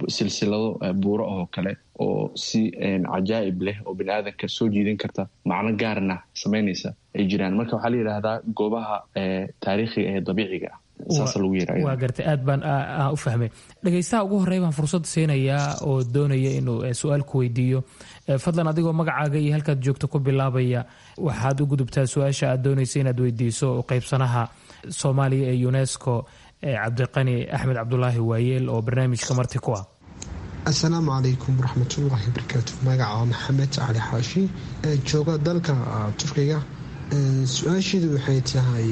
silsilado buuro oo kale oo si cajaa'ib leh oo bini aadanka soo jiidan karta macno gaarna samaynaysa ay jiraan marka waxaa la yidhaahdaa goobaha taariikhiga ee dabiiciga ah saasa lagu yira waa gartay aad baan u fahmay dhegaystaha ugu horey baan fursad siinayaa oo doonaya inuu su-aal ku weydiiyo fadlan adigoo magacaaga iyo halkaad joogto ku bilaabaya waxaad u gudubtaa su-aasha aad doonaysa inaad weydiiso qaybsanaha soomaaliya ee unesco cabdiqani axmed cabdulaahi waayeel oo barnaamijka marti ku ah assalaamu calaykum waraxmatullaahi barakaatu magaca waa maxamed cali xaashi jooga dalka turkiga su-aasheedu waxay tahay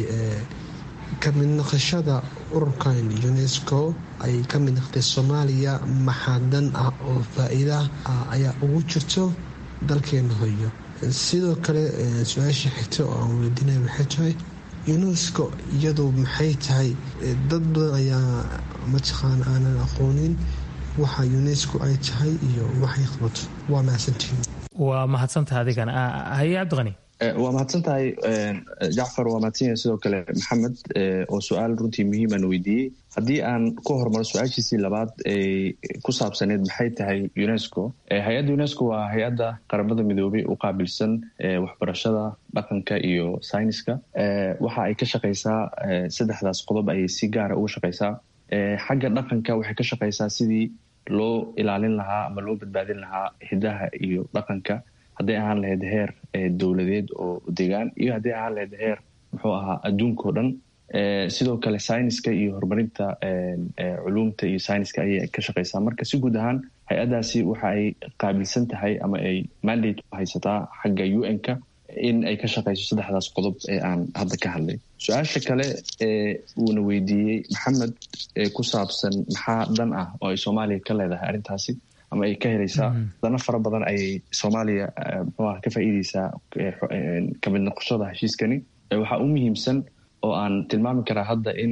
ka mid naqashada ururkan unesco ay ka mid naqtay soomaaliya maxaa dan ah oo faa-iida ah ayaa ugu jirto dalkeena hoyo sidoo kale su-aasha xigta oo aan weydiinaya waxay tahay unesco iyadu maxay tahay dad badan ayaa mataqaan aanan aqoonin waxa unesco ay tahay iyo waxay qabato waa mahadsantihiin waa mahadsantaha adigan haye cabdiqani waa mahadsan tahay jacfar waa mahadsanyahay sidoo kale maxamed oo su-aal runtii muhiiman weydiiyey haddii aan ku hormaro su-aashiisii labaad ee ku saabsaneed maxay tahay unesco hay-adda unesco waa hay-adda qaramada midoobay u qaabilsan waxbarashada dhaqanka iyo sayniska waxa ay ka shaqaysaa saddexdaas qodob ayay si gaara uga shaqaysaa xagga dhaqanka waxay ka shaqaysaa sidii loo ilaalin lahaa ama loo badbaadin lahaa hidaha iyo dhaqanka hadday ahaan lahayd heer dowladeed oo degaan iyo hadday ahaan lahayd heer muxuu ahaa adduunka o dhan sidoo kale sayniska iyo horumarinta culuumta iyo sayniska ayay ka shaqaysaa marka si guud ahaan hay-addaasi waxa ay qaabilsan tahay ama ay mandate u haysataa xagga u n-ka in ay ka shaqayso saddexdaas qodob ee aan hadda ka hadlay su-aasha kale ee uuna weydiiyey maxamed ee ku saabsan maxaa dhan ah oo ay soomaaliya ka leedahay arrintaasi ama ay ka helaysaa dana fara badan ayay soomaaliya mxuuah ka faa'iideysaa kamid noqoshada heshiiskani waxaa u muhiimsan oo aan tilmaami karaa hadda in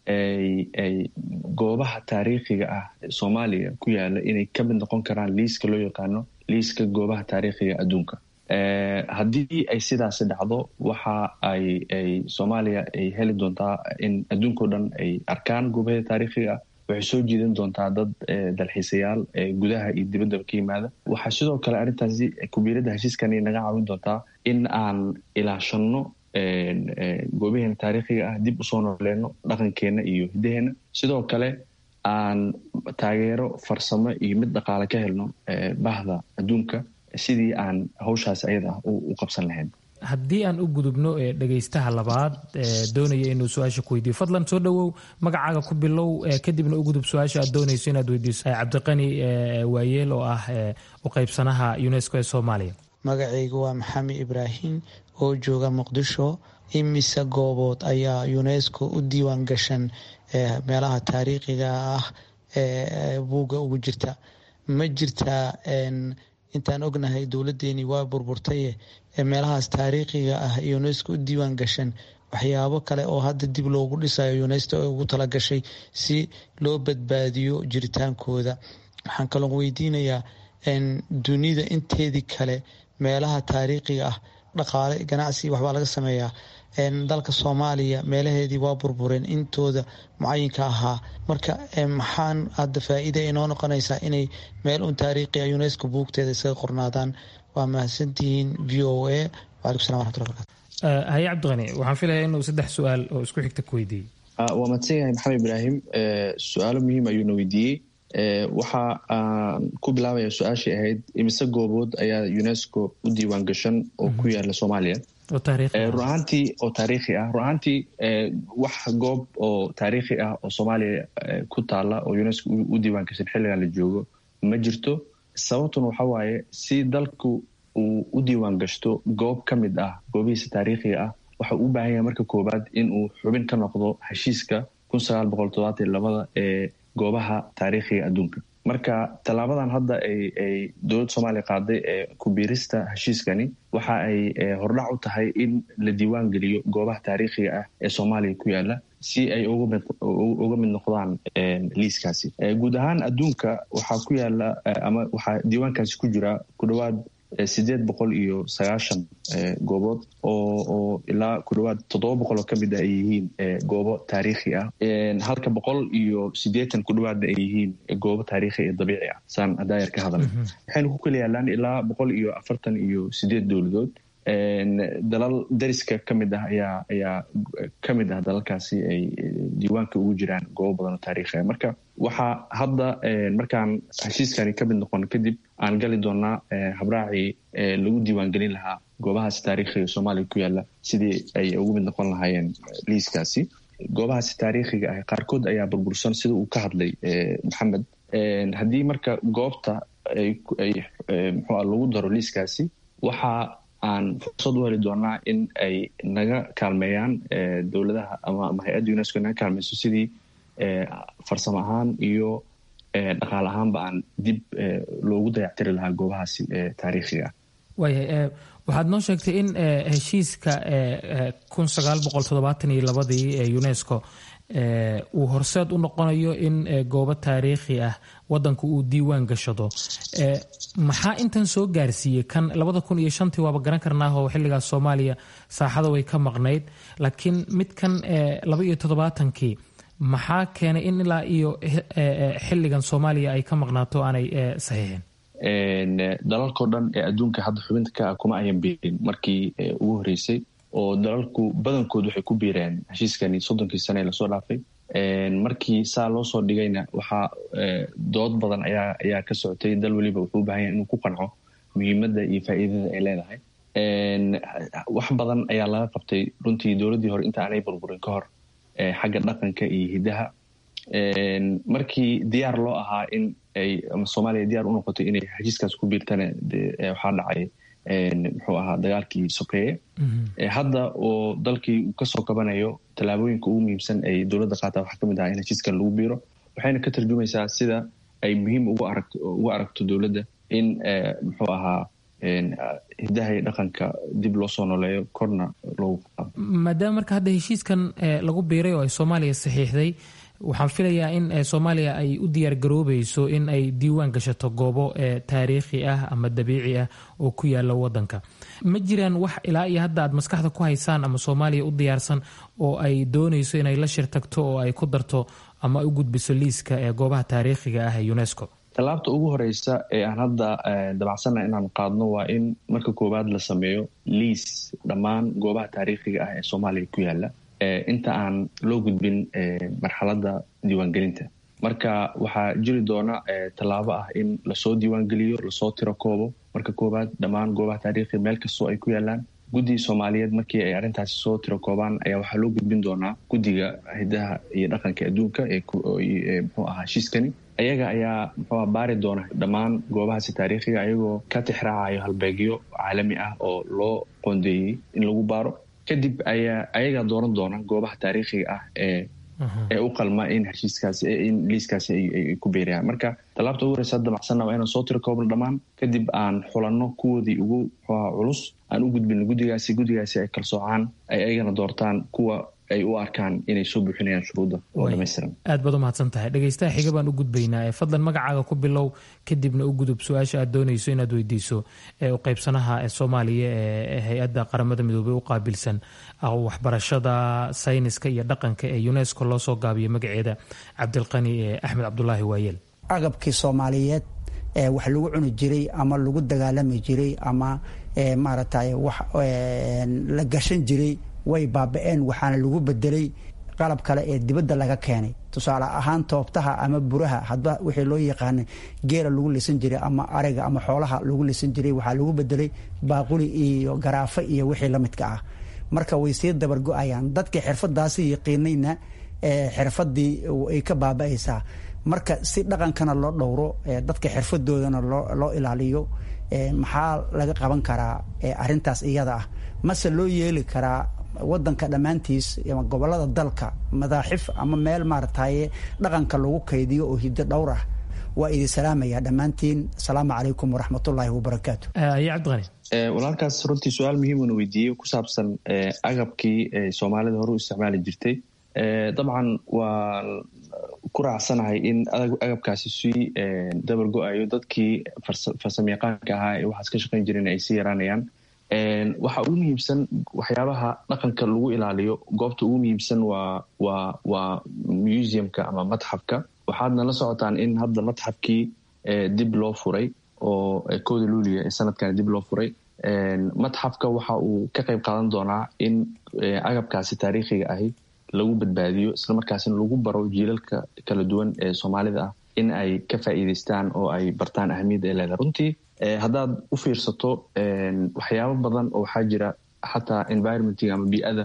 ay goobaha taariikhiga ah soomaaliya ku yaala inay ka mid noqon karaan liiska loo yaqaano liiska goobaha taariikhiga adduunka haddii ay sidaasi dhacdo waxa ay ay soomaaliya ay heli doontaa in adduunkao dhan ay arkaan goobaheeda taariikhiga ah waxay soo jiidan doontaa dad dalxiisayaal gudaha iyo dibaddaba ka yimaada waxaa sidoo kale arrintaasi kubiiradda heshiiskani naga caawin doontaa in aan ilaashanno goobaheena taariikhiga ah dib usoo nooleyno dhaqankeenna iyo hidaheena sidoo kale aan taageero farsamo iyo mid dhaqaale ka helno bahda adduunka sidii aan hawshaas ayada ah u qabsan lahayn haddii aan u gudubno dhegaystaha labaad doonaya inuu su-aasha ku weydiiyo fadlan soo dhowow magacaaga ku bilow kadibna u gudub su-aasha aad doonayso inaad weydiiso cabdiqani waayeel oo ah u qaybsanaha unesco ee soomaaliya magacaygu waa maxamed ibraahim oo jooga muqdisho imise goobood ayaa unesco u diiwaan gashan meelaha taariikhiga ah ee buugga ugu jirta ma jirtaa intaan ognahay dowladeeni waa burburtaye meelahaas taariikhiga ah unesco u diiwaan gashan waxyaabo kale oo hadda dib loogu dhisayo unesco ugu talagashay si loo badbaadiyo jiritaankooda waxaan kaloo weydiinayaa dunida inteedii kale meelaha taariikhiga ah dhaqaale ganacsi waxbaa laga sameeyaa dalka soomaaliya meelaheedii waa burbureen intooda mucayinka ahaa marka maxaan hadda faa-iida inoo noqonaysaa inay meel un taariikhiga unesco buugteeda isaga qornaadaan waa mahadsantihiin v o a wacalaykum salam waraxmatulla barkatu haye cabdiqani waxaan filaya inuu saddex su-aal oo isku xigta ku weydiiyey waa mahadsan yahay maxamed ibraahim su-aalo muhiim ayuuna weydiiyey waxa aan ku bilaabaya su-aashii ahayd imise goobood ayaa unesco u diiwaan gashan oo ku yaala soomaaliya run ahaantii oo taariikhi ah run ahaantii wax goob oo taariikhi ah oo soomaaliya ku taala oo unesco u diiwaan gashan xilligan la joogo ma jirto sababtuna waxa waaye si dalku uu u diiwaan gashto goob ka mid ah goobihiisa taariikhiga ah waxa uu u baahan yahay marka koowaad in uu xubin ka noqdo heshiiska kun sagaal boqol toddobaatan labada ee goobaha taariikhiga adduunka marka tallaabadan hadda ay dowladda soomaaliya qaaday ee kubiirista heshiiskani waxa ay hordhac u tahay in la diiwaan geliyo goobaha taariikhiga ah ee soomaaliya ku yaala si ay uga mid noqdaan liiskaasi guud ahaan adduunka waxaa ku yaala ama waxaa diiwaankaasi ku jira ku dhowaad sideed boqol iyo sagaashan goobood oo oo ilaa ku dhawaad toddoba boqol oo ka mid ah ay yihiin goobo taariikhi ah halka boqol iyo siddeetan ku dhawaadna ay yihiin goobo taariikhi iyo dabiici ah saan adaayar ka hadalay waxayna ku kala yaalaan ilaa boqol iyo afartan iyo sideed dowladood dalal dariska ka mid ah ayaa ayaa ka mid ah dalalkaasi ay diiwaanka ugu jiraan goobo badan oo taariikhi ah marka waxaa hadda markaan heshiiskani ka mid noqon kadib aan gali doonaa habraacii lagu diiwaangelin lahaa goobahaasi taariikhiga soomaaliya ku yaala sidii ay ugu mid noqon lahaayeen liiskaasi goobahaasi taariikhiga ah qaarkood ayaa burbursan sida uu ka hadlay maxamed haddii marka goobta ay mxua lagu daro liiskaasi waxa aan fursad u heli doonaa in ay naga kaalmeeyaan dowladaha ama hay-adda unesco naga kaalmeyso sidii farsamo ahaan iyo dhaqaal ahaanba aan dib loogu dayactiri lahaa goobahaasi taariikhiga ah waayahay waxaad noo sheegtay in heshiiska kun sagaal boqol toddobaatan iyo labadii ee unesco uu horseed u noqonayo in goobo taariikhi ah wadanku uu diiwaan gashado maxaa intan soo gaarsiiyey kan labada kun iyo shantii waaba garan karnaahoo xilligaas soomaaliya saaxada way ka maqnayd laakiin midkan laba iyo toddobaatankii maxaa keenay in ilaa iyo xilligan soomaaliya ay ka maqnaato aanay saxiixin dalalkao dhan ee adduunka hadda xubinta ka ah kuma ayan biirin markii ugu horreysay oo dalalku badankood waxay ku biireen heshiiskani soddonkii sane ee lasoo dhaafay markii saa loo soo dhigayna waxaa dood badan ayaa ayaa ka socotay dal weliba wuxuu u bahan yahay inuu ku qanco muhiimadda iyo faa'iidada ay leedahay wax badan ayaa laga qabtay runtii dowladdii hore inta aanay burburin ka hor xagga dhaqanka iyo hiddaha markii diyaar loo ahaa in ay soomaaliya diyaar u noqotay inay heshiiskaas ku biirtana waxaa dhacay muxuu ahaa dagaalkii sokeeye hadda oo dalkii uu kasoo kabanayo tallaabooyinka ugu muhiimsan ay dowladda qaata waxaa kamid ahaa in heshiiskan lagu biiro waxayna ka tarjumaysaa sida ay muhiim ugu aragto dowladda in muxuu ahaa hiddaha iyo dhaqanka dib loo soo noleeyo korna loogu qaado maadaama marka hadda heshiiskan lagu biiray oo ay soomaaliya saxiixday waxaan filayaa in soomaaliya ay u diyaar garoobayso in ay diiwaan gashato goobo taariikhi ah ama dabiici ah oo ku yaala wadanka ma jiraan wax ilaa iyo hadda aad maskaxda ku haysaan ama soomaaliya u diyaarsan oo ay doonayso inay la shir tagto oo ay ku darto ama u gudbiso liiska ee goobaha taariikhiga ah ee unesco tallaabta ugu horeysa ee aan hadda dabacsanna inaan qaadno waa in marka koowaad la sameeyo liis dhammaan goobaha taariikhiga ah ee soomaaliya ku yaala inta aan loo gudbin marxaladda diiwaangelinta marka waxaa jiri doona tallaabo ah in lasoo diiwaangeliyo lasoo tiro koobo marka koowaad dhammaan goobaha taariikhi meel kastoo ay ku yaalaan guddiga soomaaliyeed markii ay arrintaasi soo tiro koobaan ayaa waxaa loo gudbin doonaa guddiga hidaha iyo dhaqanka adduunka ee muxuu ahaa heshiiskani ayaga ayaa muxuuha baari doona dhammaan goobahaasi taariikhiga ayagoo ka tixraacayo halbeegyo caalami ah oo loo qoondeeyey in lagu baaro kadib ayaa ayagaa dooran doona goobaha taariikhiga ah ee ee u qalma in heshiiskaasi in liiskaasi ay ku beerayaan marka tallaabta ugu horeysa damacsanna waa inaan soo tiro koobno dhammaan kadib aan xulanno kuwoodii ugu muxuuha culus aan u gudbino guddigaasi guddigaasi ay kalsoocaan ay ayagana doortaan kuwa ay u arkaan inay soo buuxinayaan shuruudda oo dhamaystiran aad baad u mahadsan tahay dhegaystaha xiga baan u gudbaynaa ee fadlan magacaaga ku bilow kadibna u gudub su-aasha aad doonayso inaad weydiiso ee u qaybsanaha ee soomaaliya ee hay-adda qaramada midoobey u qaabilsan waxbarashada sayniska iyo dhaqanka ee unesco loo soo gaabiyo magaceeda cabdilqani axmed cabdulaahi waayeel agabkii soomaaliyeed ee wax lagu cuni jiray ama lagu dagaalami jiray ama maaragtay wax la gashan jiray way baaba-een waxaana lagu bedelay qalab kale ee dibadda laga keenay tusaale ahaan toobtaha ama buraha hadba wixii loo yaqaana geela lagu lisan jiray ama ariga ama xoolaha lagu lisan jiray waxaa lagu bedelay baaquli iyo garaafo iyo wixii la midka ah marka way sii dabargo-ayaan dadkii xirfadaasi yaqiinayna xirfadii ay ka baaba-aysaa marka si dhaqankana loo dhowro dadka xirfadoodana loo ilaaliyo maxaa laga qaban karaa arintaas iyada ah mase loo yeeli karaa wadanka dhammaantiis ama gobolada dalka madaaxif ama meel maarataye dhaqanka lagu kaydiyo oo hiddo dhowr ah waa idin salaamaya dhammaantiin asalaamu calaykum waraxmatullaahi wabarakaatu walaalkaas runtii su-aal muhiimuna weydiiyey ku saabsan agabkii soomaalida hore u isticmaali jirtay dabcan waa ku raacsanahay in agabkaasi sii dabar go-ayo dadkii farsamayaqaanka ahaa ee waxaas ka shaqayn jireen ay sii yaraanayaan waxa ugu muhiimsan waxyaabaha dhaqanka lagu ilaaliyo goobta ugu muhiimsan waa waa waa museumka ama matxafka waxaadna la socotaan in hadda matxafkii dib loo furay oo kooda luuliya ee sanadkan dib loo furay matxafka waxa uu ka qayb qaadan doonaa in agabkaasi taariikhiga ahi lagu badbaadiyo islamarkaasina lagu baro jiilalka kala duwan ee soomaalida ah in ay ka faa'iidaystaan oo ay bartaan ahamiyadda ay leedahay runtii haddaad u fiirsato waxyaabo badan oo waxaa jira xataa environmentiga ama bii'ada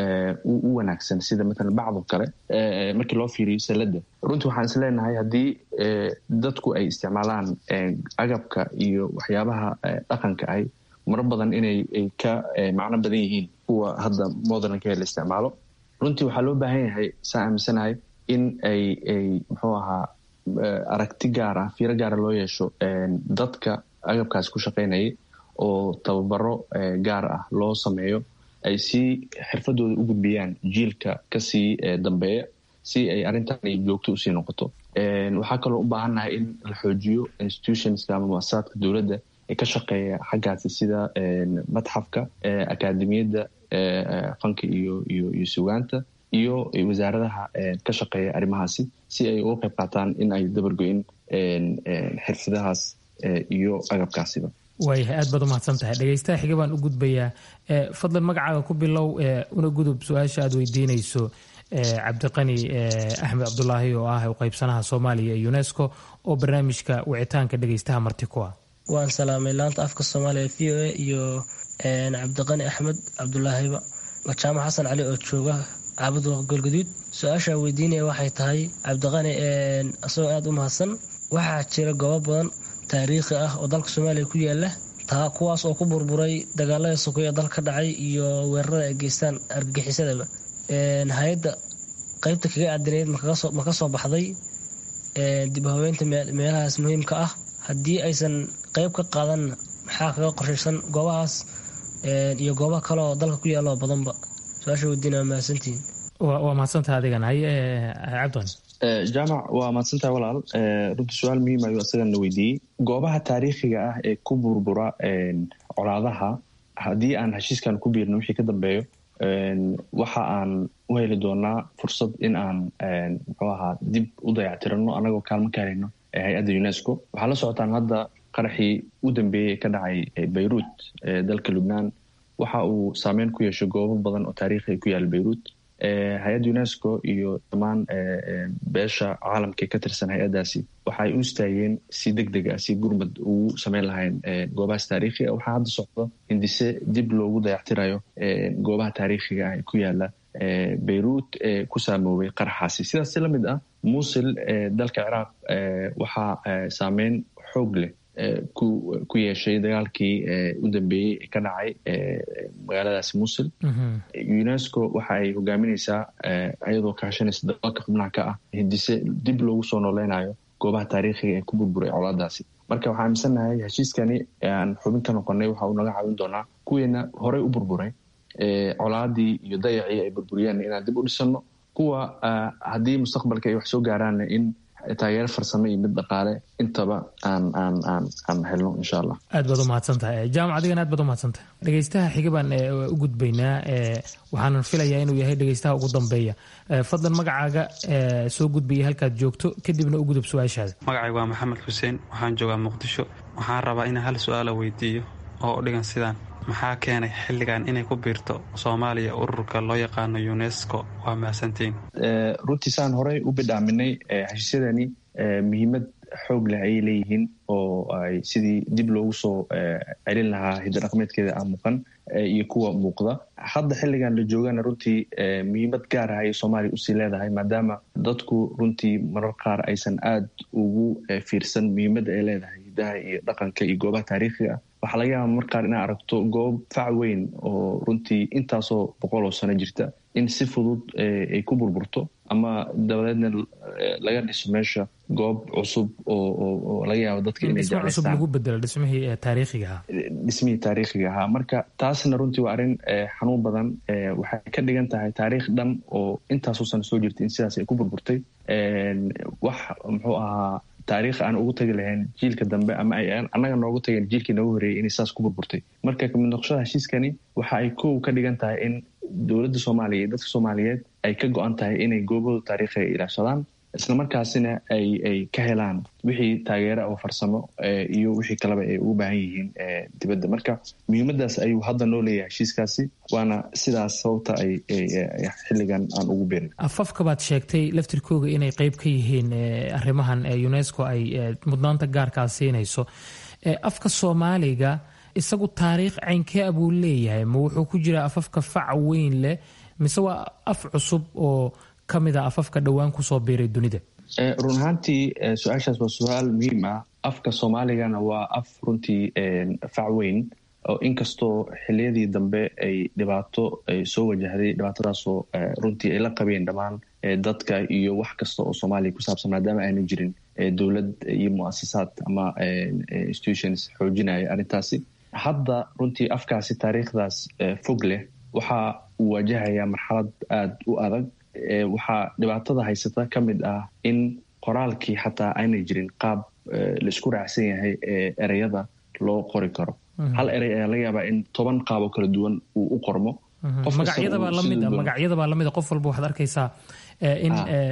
u wanaagsan sida matalan bacdo kale markii loo fiiriyo salada runtii waxaan is leenahay haddii dadku ay isticmaalaan agabka iyo waxyaabaha dhaqanka ahi maro badan inay ka macno badan yihiin kuwa hadda modernka la isticmaalo runtii waxaa loo baahan yahay saa aaminsanahay in ay ay muxuu ahaa aragti gaar ah fiiro gaara loo yeesho dadka agabkaasi ku shaqaynayay oo tababaro gaar ah loo sameeyo ay si xirfadooda u gudbiyaan jiilka kasii dambeeya si ay arrintan joogto usii noqoto waxaa kaloo u baahannahay in la xoojiyo institutionska ama muasasaadka dowladda ee ka shaqeeya xaggaasi sida matxafka akaademiyadda fanka iyo iyo iyo sugaanta iyo wasaaradaha ka shaqeeya arrimahaasi si ay uga qayb qaataan in ay dabargoyin xirfadahaas iyo agabkaasiba waayahay aad baad u mahadsan tahay dhegaystaha xiga baan u gudbayaa fadlan magacaaga ku bilow una gudub su-aasha aad weydiinayso cabdiqani axmed cabdulaahi oo ah qaybsanaha soomaaliya ee unesco oo barnaamijka wicitaanka dhegaystaha marti ku ah waan salaamay laanta afka soomaaliya v o a iyo cabdiqani axmed cabdulaahiba jaamac xasan cali oo jooga caabud golgaduud su-aashaa weydiinaya waxay tahay cabdiqani isagoo aada u mahadsan waxaa jira goobo badan taariikhi ah oo dalka soomaaliya ku yaala taa kuwaas oo ku burburay dagaalada sokoy ee dalka ka dhacay iyo weerarada ay geystaan argagixisadaba hay-adda qeybta kaga aadanayd ma ka soo baxday dib haweynta meelahaas muhiimka ah haddii aysan qeyb ka qaadanna maxaa kaga qorshaysan goobahaas iyo goobaha kale oo dalka ku yaalla oo badanba su-aasha weydiina waa mahadsantihiin waa mahadsantaha adigan haye cabdiqani jaamac waa mahadsantahay walaal runtii su-aal muhiim ayuu isagana weydiiyey goobaha taariikhiga ah ee ku burbura colaadaha haddii aan heshiiskan ku biirno wixii ka dambeeyo waxa aan u heli doonaa fursad in aan muxuu ahaa dib u dayactirano anagoo kaalmo ka helayno hay-adda unesco waxaa la socotaan hadda qaraxii u dambeeyey ee ka dhacay bayruut ee dalka lubnaan waxa uu saameyn ku yeeshay goobo badan oo taariikhi ku yaala bayruut hay-adda unesco iyo dhammaan beesha caalamka ka tirsan hay-addaasi waxaay u istaageen si deg deg ah si gurmad ugu sameyn lahayn goobahaas taariikhiga waxaa hadda socdo hindise dib loogu dayactirayo goobaha taariikhiga ah ee ku yaala bayruut ee ku saamoobay qaraxaasi sidaas si la mid ah muusil dalka ciraaq waxaa saameyn xoog leh ku yeeshay dagaalkii u dambeeyey ee ka dhacay magaaladaasi musil unesco waxa ay hogaamineysaa iyadoo kaashanaysa dalalka xubnaha ka ah hindise dib loogu soo nooleynayo goobaha taariikhiga ee ku burburay colaadaasi marka waxaa aaminsannahay heshiiskani aan xubin ka noqonay waxa uu naga caawin doonaa kuweena horey u burburay colaadii iyo dayacii ay burburiyeen inaan dib u dhisano kuwa haddii mustaqbalka ay wax soo gaaraanna in taageero farsamo iyo mid dhaqaale intaba aan aan aan aan helno insha allah aad baad u mahadsan tahay jaamac adigana aad baad u mahadsan tahay dhegaystaha xiga baan u gudbaynaa waxaanan filayaa inuu yahay dhegaystaha ugu dambeeya fadlan magacaaga soo gudbaya halkaad joogto kadibna u gudub su-aashaada magacayga waa maxamed xuseen waxaan joogaa muqdisho waxaan rabaa inaan hal su-aala weydiiyo oo u dhigan sidaan maxaa keenay xilligan inay ku biirto soomaaliya ururka loo yaqaano unesco waa mahadsantiin runtii saan horey u bidhaaminay heshiisyadani muhiimad xoog leh ayay leeyihiin oo ay sidii dib loogu soo celin lahaa hidodhaqmeedkeeda ah muuqan iyo kuwa muuqda hadda xilligan la joogana runtii muhiimad gaar ah ayay soomaaliya usii leedahay maadaama dadku runtii marar qaar aysan aad ugu fiirsan muhiimadda ay leedahay hidaha iyo dhaqanka iyo goobaha taariikhiga ah waxaa laga yaaba mar qaar inaad aragto goob fac weyn oo runtii intaasoo boqol oo sano jirta in si fudud ay ku burburto ama dabadeedna laga dhiso meesha goob cusub oo laga yaabo dadka inay cusub lagu bedelo dhismihii taariikhiga ahaa dhismihii taariikhiga ahaa marka taasna runtii waa arrin xanuun badan waxay ka dhigan tahay taariikh dhan oo intaasoo sano soo jirtay in sidaas ay ku burburtay wax muxuu ahaa taariikh aan ugu tagi lahayn jiilka dambe ama ay annaga noogu tageen jiilkii noogu horeeyey inay saas ku burburtay marka kamid noqoshada heshiiskani waxa ay kow ka dhigan tahay in dowladda soomaaliya iyo dadka soomaaliyeed ay ka go-an tahay inay goobahooda taariikhiga ilaashadaan isla markaasina ay ay ka helaan wixii taageera oo farsamo iyo wixii kaleba ay ugu baahan yihiin dibadda marka muhiimadaas ayuu hadda noo leeyahay heshiiskaasi waana sidaas sababta ay xilligan aan ugu beerin afafka baad sheegtay laftirkooga inay qeyb ka yihiin arrimahan unesco ay mudnaanta gaarkaa siinayso afka soomaaliga isagu taariikh caynkee buu leeyahay ma wuxuu ku jiraa afafka fac weyn leh mise waa af cusub oo ka mid a afafka dhowaan kusoo biiray dunida run ahaantii su-aashaas waa su-aal muhiim ah afka soomaaligana waa af runtii fac weyn oo inkastoo xiliyadii dambe ay dhibaato ay soo wajahday dhibaatadaasoo runtii ay la qabeen dhammaan dadka iyo wax kasta oo soomaaliya ku saabsan maadaama aana jirin dowlad iyo muasasaad ama institutions xoojinaya arrintaasi hadda runtii afkaasi taariikhdaas fog leh waxa uu wajahayaa marxalad aada u adag waxaa dhibaatada haysata ka mid ah in qoraalkii xataa aanay jirin qaab laisku raacsan yahay ee ereyada loo qori karo hal erey ayaa laga yaabaa in toban qaaboo kala duwan uu u qormo magacyadabaa lamid magacyadabaa lamid qof walba waxaad arkaysaa in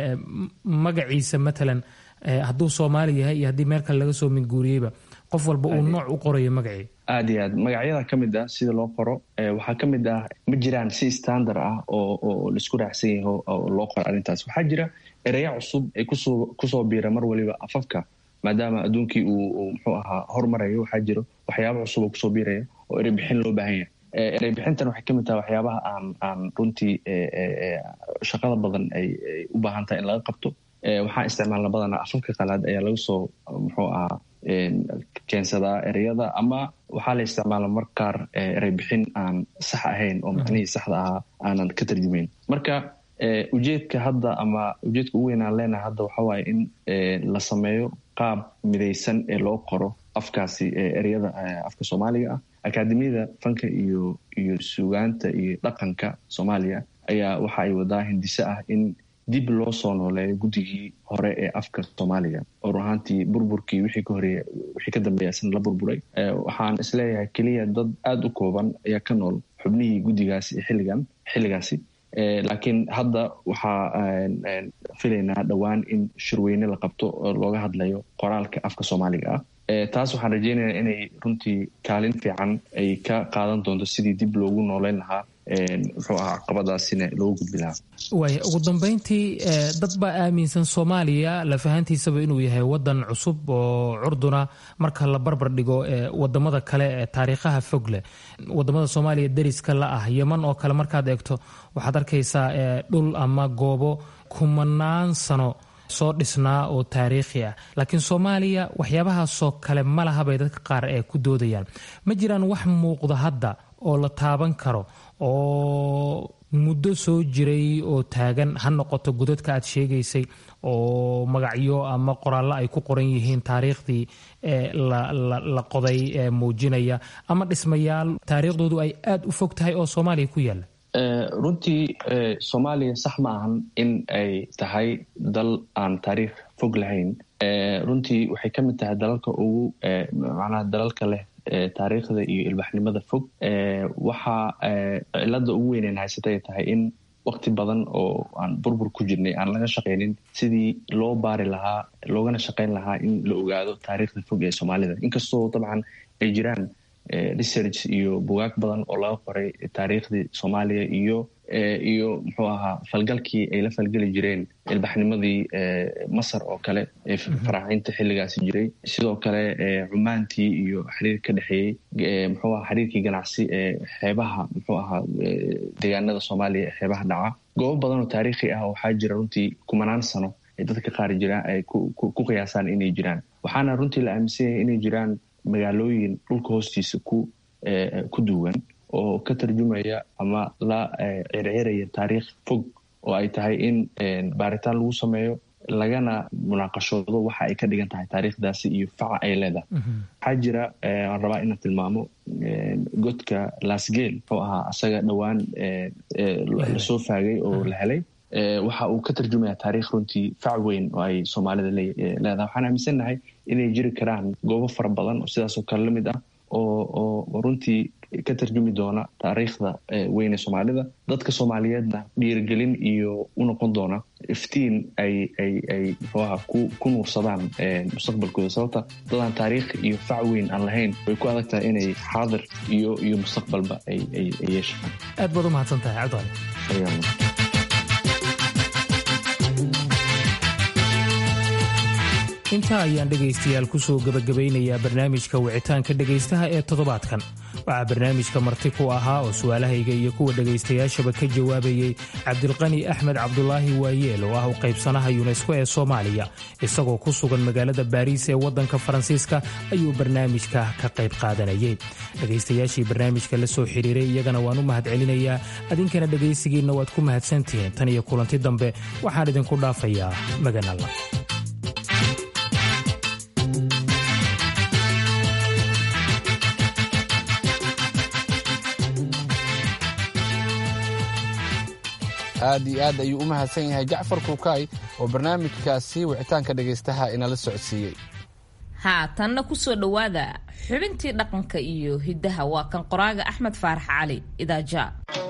magaciisa matalan hadduu soomaali yahay iyo haddii meel kale laga soo minguuriyeyba qof walba uu nooc u qorayo magacii aad iyo aad magacyada ka mid ah sida loo qoro waxaa ka mid ah ma jiraan si standard ah oo oo laisku raacsan yahay oo loo qoro arrintaas waxaa jira ereya cusub ay kusoo kusoo biira mar waliba afafka maadaama adduunkii uu muxuu ahaa hormarayo waxaa jiro waxyaaba cusub oo kusoo biiraya oo erey bixin loo baahan yahay erey bixintan waxay ka mid tahay waxyaabaha aan aan runtii shaqada badan ay u baahan tahay in laga qabto waxaan isticmaalna badanaa afafka qalaad ayaa laga soo muxuu ahaa keensadaa ereyada ama waxaa la isticmaala mar qaar erey bixin aan sax ahayn oo macnihii saxda ahaa aanan ka tarjumayn marka ujeedka hadda ama ujeedka ugu weyn aan leenahay hadda waxa waaye in la sameeyo qaab midaysan ee loo qoro afkaasi ereyada afka soomaaliga ah akaademiyada fanka iyo iyo sugaanta iyo dhaqanka soomaaliya ayaa waxa ay wadaa hindise ah in dib loo soo nooleeyo guddigii hore ee afka soomaaliga oo run ahaantii burburkii wixii ka horeeya wixii ka dambeeya isna la burburay waxaan isleeyahay keliya dad aada u kooban ayaa ka nool xubnihii guddigaasi xilligan xilligaasi laakiin hadda waxaa filaynaa dhowaan in shirweyne la qabto oo looga hadlayo qoraalka afka soomaaliga ah taas waxaan rajeynayaa inay runtii kaalin fiican ay ka qaadan doonto sidii dib loogu nooleyn lahaa muxuu ahaa caqabadaasina loogu gudbi lahaa waaya ugu dambeyntii dad baa aaminsan soomaaliya lafahantiisaba inuu yahay wadan cusub oo curduna marka la barbar dhigo wadamada kale ee taariikhaha fog leh wadamada soomaaliya deriska la ah yeman oo kale markaad eegto waxaad arkaysaa dhul ama goobo kumanaan sano soo dhisnaa oo taariikhi ah laakiin soomaaliya waxyaabahaasoo kale ma laha bay dadka qaar ee ku doodayaan ma jiraan wax muuqda hadda oo la taaban karo oo muddo soo jiray oo taagan ha noqoto godadka aad sheegaysay oo magacyo ama qoraallo ay ku qoran yihiin taariikhdii la qoday ee muujinaya ama dhismayaal taariikhdoodu ay aada u fog tahay oo soomaaliya ku yaalla runtii soomaaliya sax ma ahan in ay tahay dal aan taariikh fog lahayn runtii waxay ka mid tahay dalalka ugu macnaha dalalka leh taariikhda iyo ilbaxnimada fog waxa cilada ugu weyneyn haysata ay tahay in waqti badan oo aan burbur ku jirnay aan laga shaqaynin sidii loo baari lahaa loogana shaqayn lahaa in la ogaado taariikhda fog ee soomaalida inkastoo dabcan ay jiraan research iyo bugaag badan oo laga qoray taariikhdii soomaaliya iyo iyo muxuu ahaa falgalkii ay la falgeli jireen ilbaxnimadii masar oo kale ee faraacinta xilligaasi jiray sidoo kale cumaantii iyo xiriir ka dhexeeyey muxuu aha xiriirkii ganacsi ee xeebaha muxuu ahaa deegaanada soomaaliya ee xeebaha dhaca goobo badan oo taariikhi ah waxaa jira runtii kumanaan sano ay dadka qaar jiraan ay ku qiyaasaan inay jiraan waxaana runtii la aaminsan yahay inay jiraan magaalooyin dhulka hoostiisa ku ku duwan oo ka tarjumaya ama la circiraya taariikh fog oo ay tahay in baaritaan lagu sameeyo lagana munaaqashoodo waxa ay ka dhigan tahay taariikhdaasi iyo faca ay leedahay waxaa jira aan rabaa inaan tilmaamo godka lasgel wuxuu ahaa asaga dhowaan lasoo faagay oo la helay waxa uu ka tarjumaya taariikh runtii fac weyn oo ay soomaalida leedahay waxaan aaminsannahay inay jiri karaan goobo fara badan oo sidaasoo kale lamid ah oo runtii ka tarjumi doona taariikhda weyn ee soomaalida dadka soomaaliyeedna dhiirigelin iyo u noqon doona iftiin ay ay ay muxuaha ku nuursadaan mustaqbalkooda sababta dadaan taariikh iyo fac weyn aan lahayn way ku adag tahay inay xaadir iyo iyo mustaqbalba ay ay yeeshaan aad baad u mahadsan tahay cabdicali intaa ayaan dhegaystayaal ku soo gebagabaynayaa barnaamijka wicitaanka dhegaystaha ee toddobaadkan waxaa barnaamijka marti ku ahaa oo su'aalahayga iyo kuwa dhegaystayaashaba ka jawaabayey cabdilqani axmed cabdulaahi waayeel oo ah u qaybsanaha yunesko ee soomaaliya isagoo ku sugan magaalada baariis ee waddanka faransiiska ayuu barnaamijka ka qayb qaadanayay dhegaystayaashii barnaamijka la soo xidhiiray iyagana waan u mahadcelinayaa adinkana dhegaysigiinna waad ku mahadsantihiin tan iyo kulanti dambe waxaan idinku dhaafayaa maganalla aad iyo aad ayuu u mahadsan yahay jacfar kuukaay oo barnaamijkaasi wicitaanka dhegaystaha inala socodsiiyey haatanna ku soo dhowaada xubintii dhaqanka iyo hiddaha waa kan qoraaga axmed faarax cali idaaja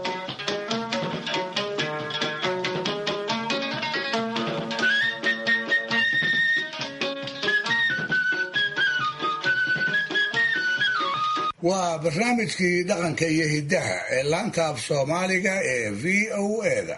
waa barnaamijkii dhaqanka iyo hiddaha ee laanta af soomaaliga ee v o eda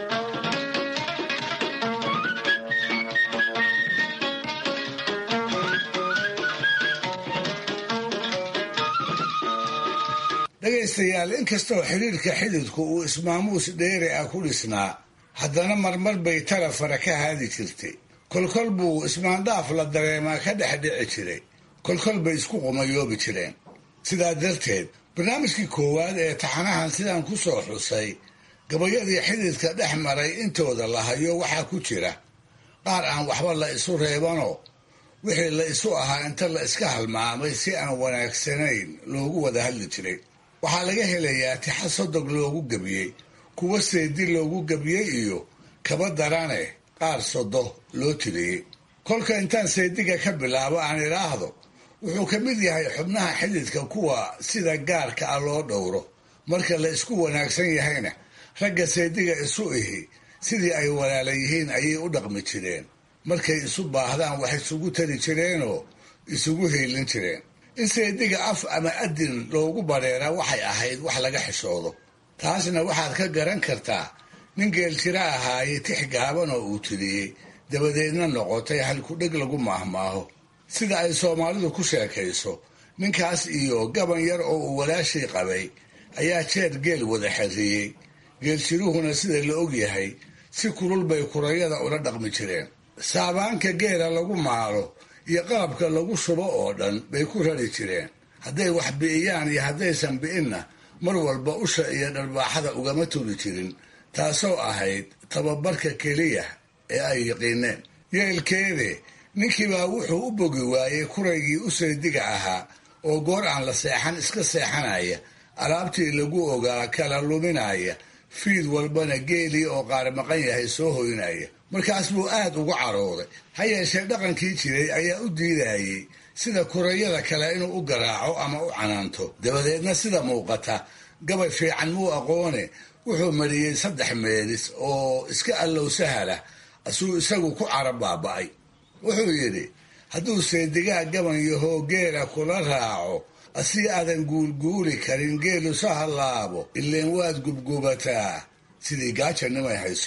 dhegaystayaal inkastoo xidhiirka xididku uu ismaamuus dheeri ah ku dhisnaa haddana marmar bay tala fara ka haadi jirtay kolkol buu ismaandhaaf la dareemaa ka dhex dhici jiray kolkol bay isku qumayoobi jireen sidaa darteed barnaamijkii koowaad ee taxanahan sidaan ku soo xusay gabayadii xididka dhex maray intooda la hayo waxaa ku jira qaar aan waxba la isu reebanoo wixii la isu ahaa inta la iska halmaamay si aan wanaagsanayn loogu wada hadli jiray waxaa laga helayaa tixa sodog loogu gebiyey kuwa seedi loogu gebiyey iyo kaba darane qaar sodo loo tiriyey kolka intaan seediga ka bilaabo aan idhaahdo wuxuu ka mid yahay xubnaha xididka kuwa sida gaarka ah loo dhowro marka la isku wanaagsan yahayna ragga seediga isu ihi sidii ay walaala yihiin ayay u dhaqmi jireen markay isu baahdaan wax isugu tari jireenoo isugu hiilin jireen in seediga af ama adin loogu badheeraa waxay ahayd wax laga xishoodo taasna waxaad ka garan kartaa nin geeljiro ahaaye tix gaaban oo uu tiriyey dabadeedna noqotay halkudheg lagu maahmaaho sida ay soomaalidu ku sheekayso ninkaas iyo gaban yar oo uu walaashii qabay ayaa jeer geel wada xerriyey geeljiruhuna sida la og yahay si kulul bay kurayada ula dhaqmi jireen saabaanka geela lagu maalo iyo qalabka lagu shubo oo dhan bay ku rari jireen hadday wax bi'iyaan iyo haddaysan bi'inna mar walba usha iyo dharbaaxada ugama turi jirin taasoo ahayd tababarka keliya ee ay yiqiineen yeelkeede ninkiibaa wuxuu u bogi waayey kuraygii u saydiga ahaa oo goor aan la seexan iska seexanaya alaabtii lagu ogaa kala luminaya fiid walbana geelii oo qaar maqan yahay soo hoynaya markaas buu aad ugu carooday ha yeeshee dhaqankii jiray ayaa u diidayey sida kurayada kale inuu u garaaco ama u canaanto dabadeedna sida muuqata gabay fiican muu aqoone wuxuu mariyey saddex meelis oo iska allow sahala asuu isagu ku cara baaba'ay wuxuu yidhi hadduu seedigaa gaban yahoo geela kula raaco asii aadan guulguuli karin geelu sa hallaabo ileen waad gubgubataa sidii gaajanimay hayso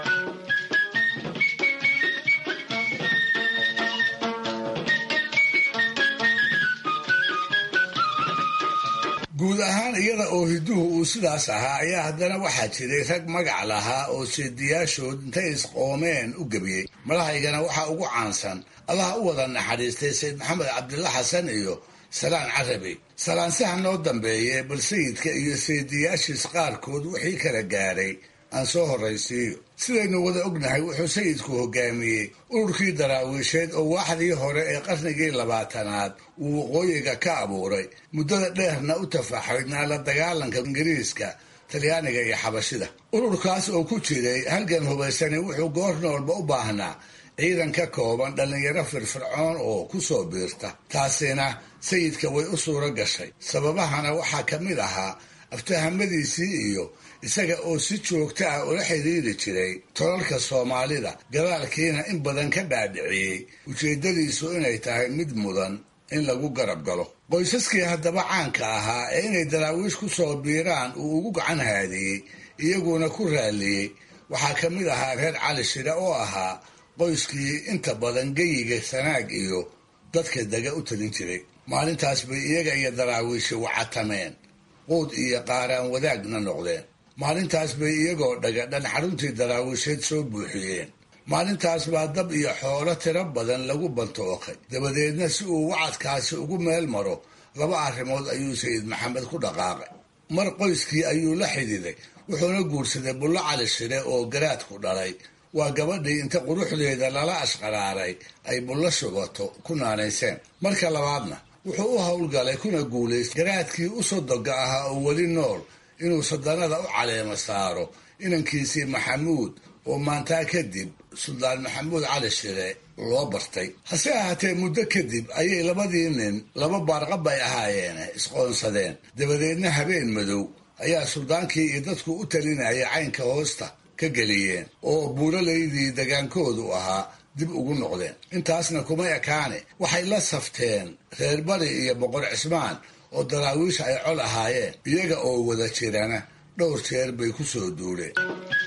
guud ahaan iyada oo hiduhu uu sidaas ahaa ayaa haddana waxaa jiray rag magac lahaa oo seediyaashood intay isqoomeen u gebiyey madahaygana waxaa ugu caansan allaha u wada naxariistay sayd maxamed cabdilla xasan iyo salaan carabi salaansaha noo dambeeye bal sayidka iyo seediyaashiis qaarkood wixii kala gaadhay aan soo horraysiiyo sidaynu wada ognahay wuxuu sayidku hogaamiyey ururkii daraawiisheed oo waaxdii hore ee qarnigii labaatanaad uu waqooyiga ka abuuray muddada dheerna u tafaxaydnaa la dagaalanka ingiriiska talyaaniga iyo xabashida ururkaas oo ku jiray halgan hubaysani wuxuu goor noolba u baahnaa ciidan ka kooban dhallinyaro firfircoon oo ku soo biirta taasina sayidka way u suuro gashay sababahana waxaa ka mid ahaa aftahamadiisii iyo isaga oo si joogta ah ula xidhiiri jiray tolalka soomaalida gadaalkiina in badan ka dhaadhiciyey ujeeddadiisu inay tahay mid mudan in lagu garab galo qoysaskii haddaba caanka ahaa ee inay daraawiish ku soo biiraan uu ugu gacan haadiyey iyaguna ku raalliyey waxaa ka mid ahaa reer cali shire oo ahaa qoyskii inta badan geyiga sanaag iyo dadka dega u talin jiray maalintaas bay iyaga iyo daraawiishi wacatameen quud iyo qaaraan wadaagna noqdeen maalintaas bay iyagoo dhagadhan xaruntii daraawiisheed soo buuxiyeen maalintaas baa dab iyo xoolo tiro badan lagu bantooqay dabadeedna si uu wacadkaasi ugu meel maro laba arrimood ayuu sayid maxamed ku dhaqaaqay mar qoyskii ayuu la xididay wuxuuna guursaday bullo cali shire oo garaadku dhalay waa gabadhii inta quruxdeeda lala ashqaraaray ay bullo shubato ku naanayseen marka labaadna wuxuu u howlgalay kuna guulaystay garaadkii u sodoga ahaa oo weli nool inuu sadanada u caleema saaro inankiisii maxamuud oo maantaa kadib suldaan maxamuud cali shire loo bartay hase ahaatee muddo kadib ayay labadii nin laba baarqab ay ahaayeen isqoonsadeen dabadeedna habeen madow ayaa suldaankii iyo dadku u talinayay caynka hoosta ka geliyeen oo buuralaydii degaankoodu ahaa dib ugu noqdeen intaasna kuma ekaane waxay la safteen reer bari iyo boqor cismaan oo daraawiish ay col ahaayeen iyaga oo wada jirana dhowr jeer bay ku soo duuleen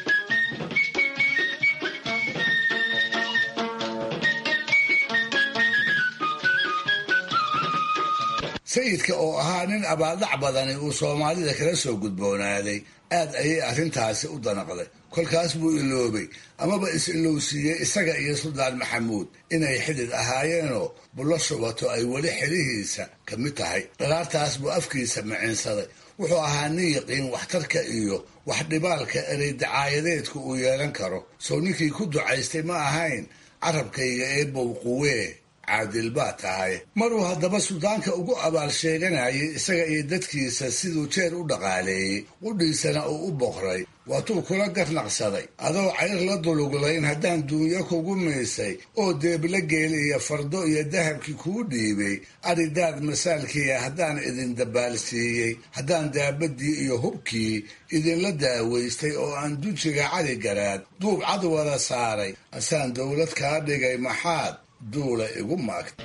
sayidka oo ahaa nin abaaldhac badani uu soomaalida kala soo gudboonaaday aad ayay arrintaasi u danaqday kolkaas buu iloobay amaba is-ilowsiiyey isaga iyo suldaan maxamuud inay xidid ahaayeenoo bullo shubato ay weli xelihiisa ka mid tahay dhalaartaas buu afkiisa micinsaday wuxuu ahaa nin yaqiin waxtarka iyo wax dhibaalka erey dacaayadeedku uu yeelan karo sow ninkii ku ducaystay ma ahayn carabkayga eebow quwee caadil baa tahay maruu haddaba suldaanka ugu abaal sheeganayay isaga iyo dadkiisa siduu jeer u dhaqaaleeyey qudhiisana uu u boqray waatuu kula garnaqsaday adoo cayr la duluglayn haddaan duunyo kugu miisay oo deebla geeli iyo fardo iyo dahabkii kuu dhiibay aridaad masaalkiia haddaan idin dabaalsiiyey haddaan daabadii iyo hubkii idinla daawaystay oo aan dujiga cali garaad duub cad wada saaray asaan dowlad kaa dhigay maxaad duula igu maagta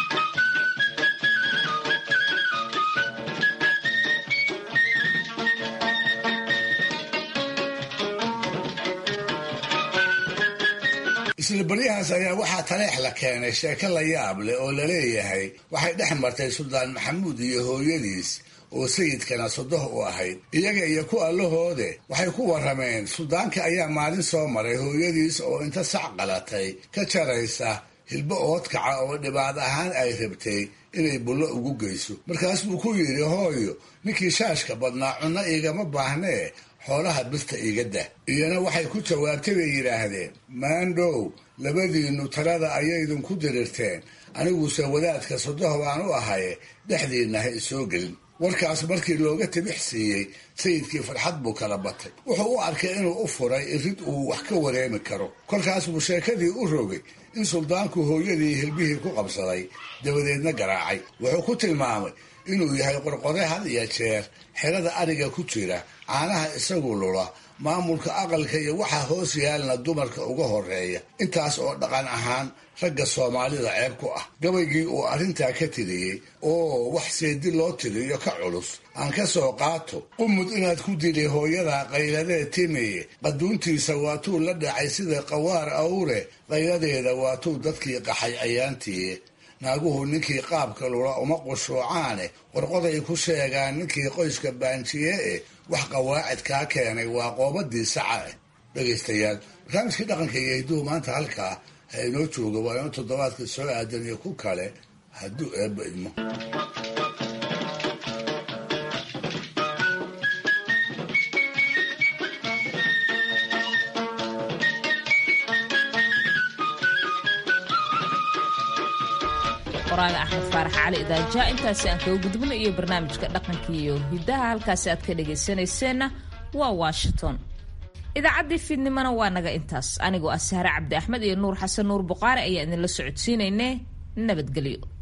isla baryahaas ayaa waxaa taleex la keenay sheeko la yaab leh oo laleeyahay waxay dhex martay suldaan maxamuud iyo hooyadiis oo sayidkana sodoh u ahayd iyaga iyo ku allahoode waxay ku warrameen suldaanka ayaa maalin soo maray hooyadiis oo inta sac qalatay ka jaraysa hilbo oodkaca oo dhibaad ahaan ay rabtay inay bullo ugu geyso markaas buu ku yidhi hooyo ninkii shaashka badnaa cunno igama baahnee xoolaha birta iga dah iyana waxay ku jawaabtay bay yidhaahdeen maandhow labadiinnu talada ayaydinku dirirteen aniguse wadaadka sodoh baan u ahaye dhexdiinna ha isoo gelin warkaas markii looga tibix siiyey sayidkii farxad buu kala batay wuxuu u arkay inuu u furay irid uu wax ka wareemi karo kolkaas buu sheekadii u rogay in suldaanku hooyadii hilbihii ku qabsaday dabadeedna garaacay wuxuu ku tilmaamay inuu yahay qorqore had iyo jeer xerada ariga ku jira caanaha isagu lula maamulka aqalka iyo waxa hoos yaalna dumarka uga horeeya intaas oo dhaqan ahaan ragga soomaalida ceeb ku ah gabaygii uu arrintaa ka tiriyey oo wax seedi loo tiriyo ka culus aan ka soo qaato qumud inaad ku dili hooyada qayladee timiye qaduuntiisa waatuu la dhacay sida qawaar awre qayladeeda waatuu dadkii qaxay ayaantiiye naaguhu ninkii qaabka lula uma qushuucaane qorqoday ku sheegaan ninkii qoyska baanjiye eh wax qawaacid kaa keenay waa qoobadii saca ah dhegaystayaal barnaamijkii dhaqanka iyo hidduhu maanta halkaa ha inoo jooga waa inuu toddobaadka soo aadan iyo ku kale hadduu eebba idmo qoraaga axmed faarax cali idaaja intaasi aan kaga gudubno iyo barnaamijka dhaqanka iyo hiddaha halkaasi aad ka dhagaysanayseena waa washington idaacaddii fiidnimona waa naga intaas anigoo ah sahre cabdi axmed iyo nuur xasan nuur buqaari ayaa idinla socodsiinaynee nabadgelyo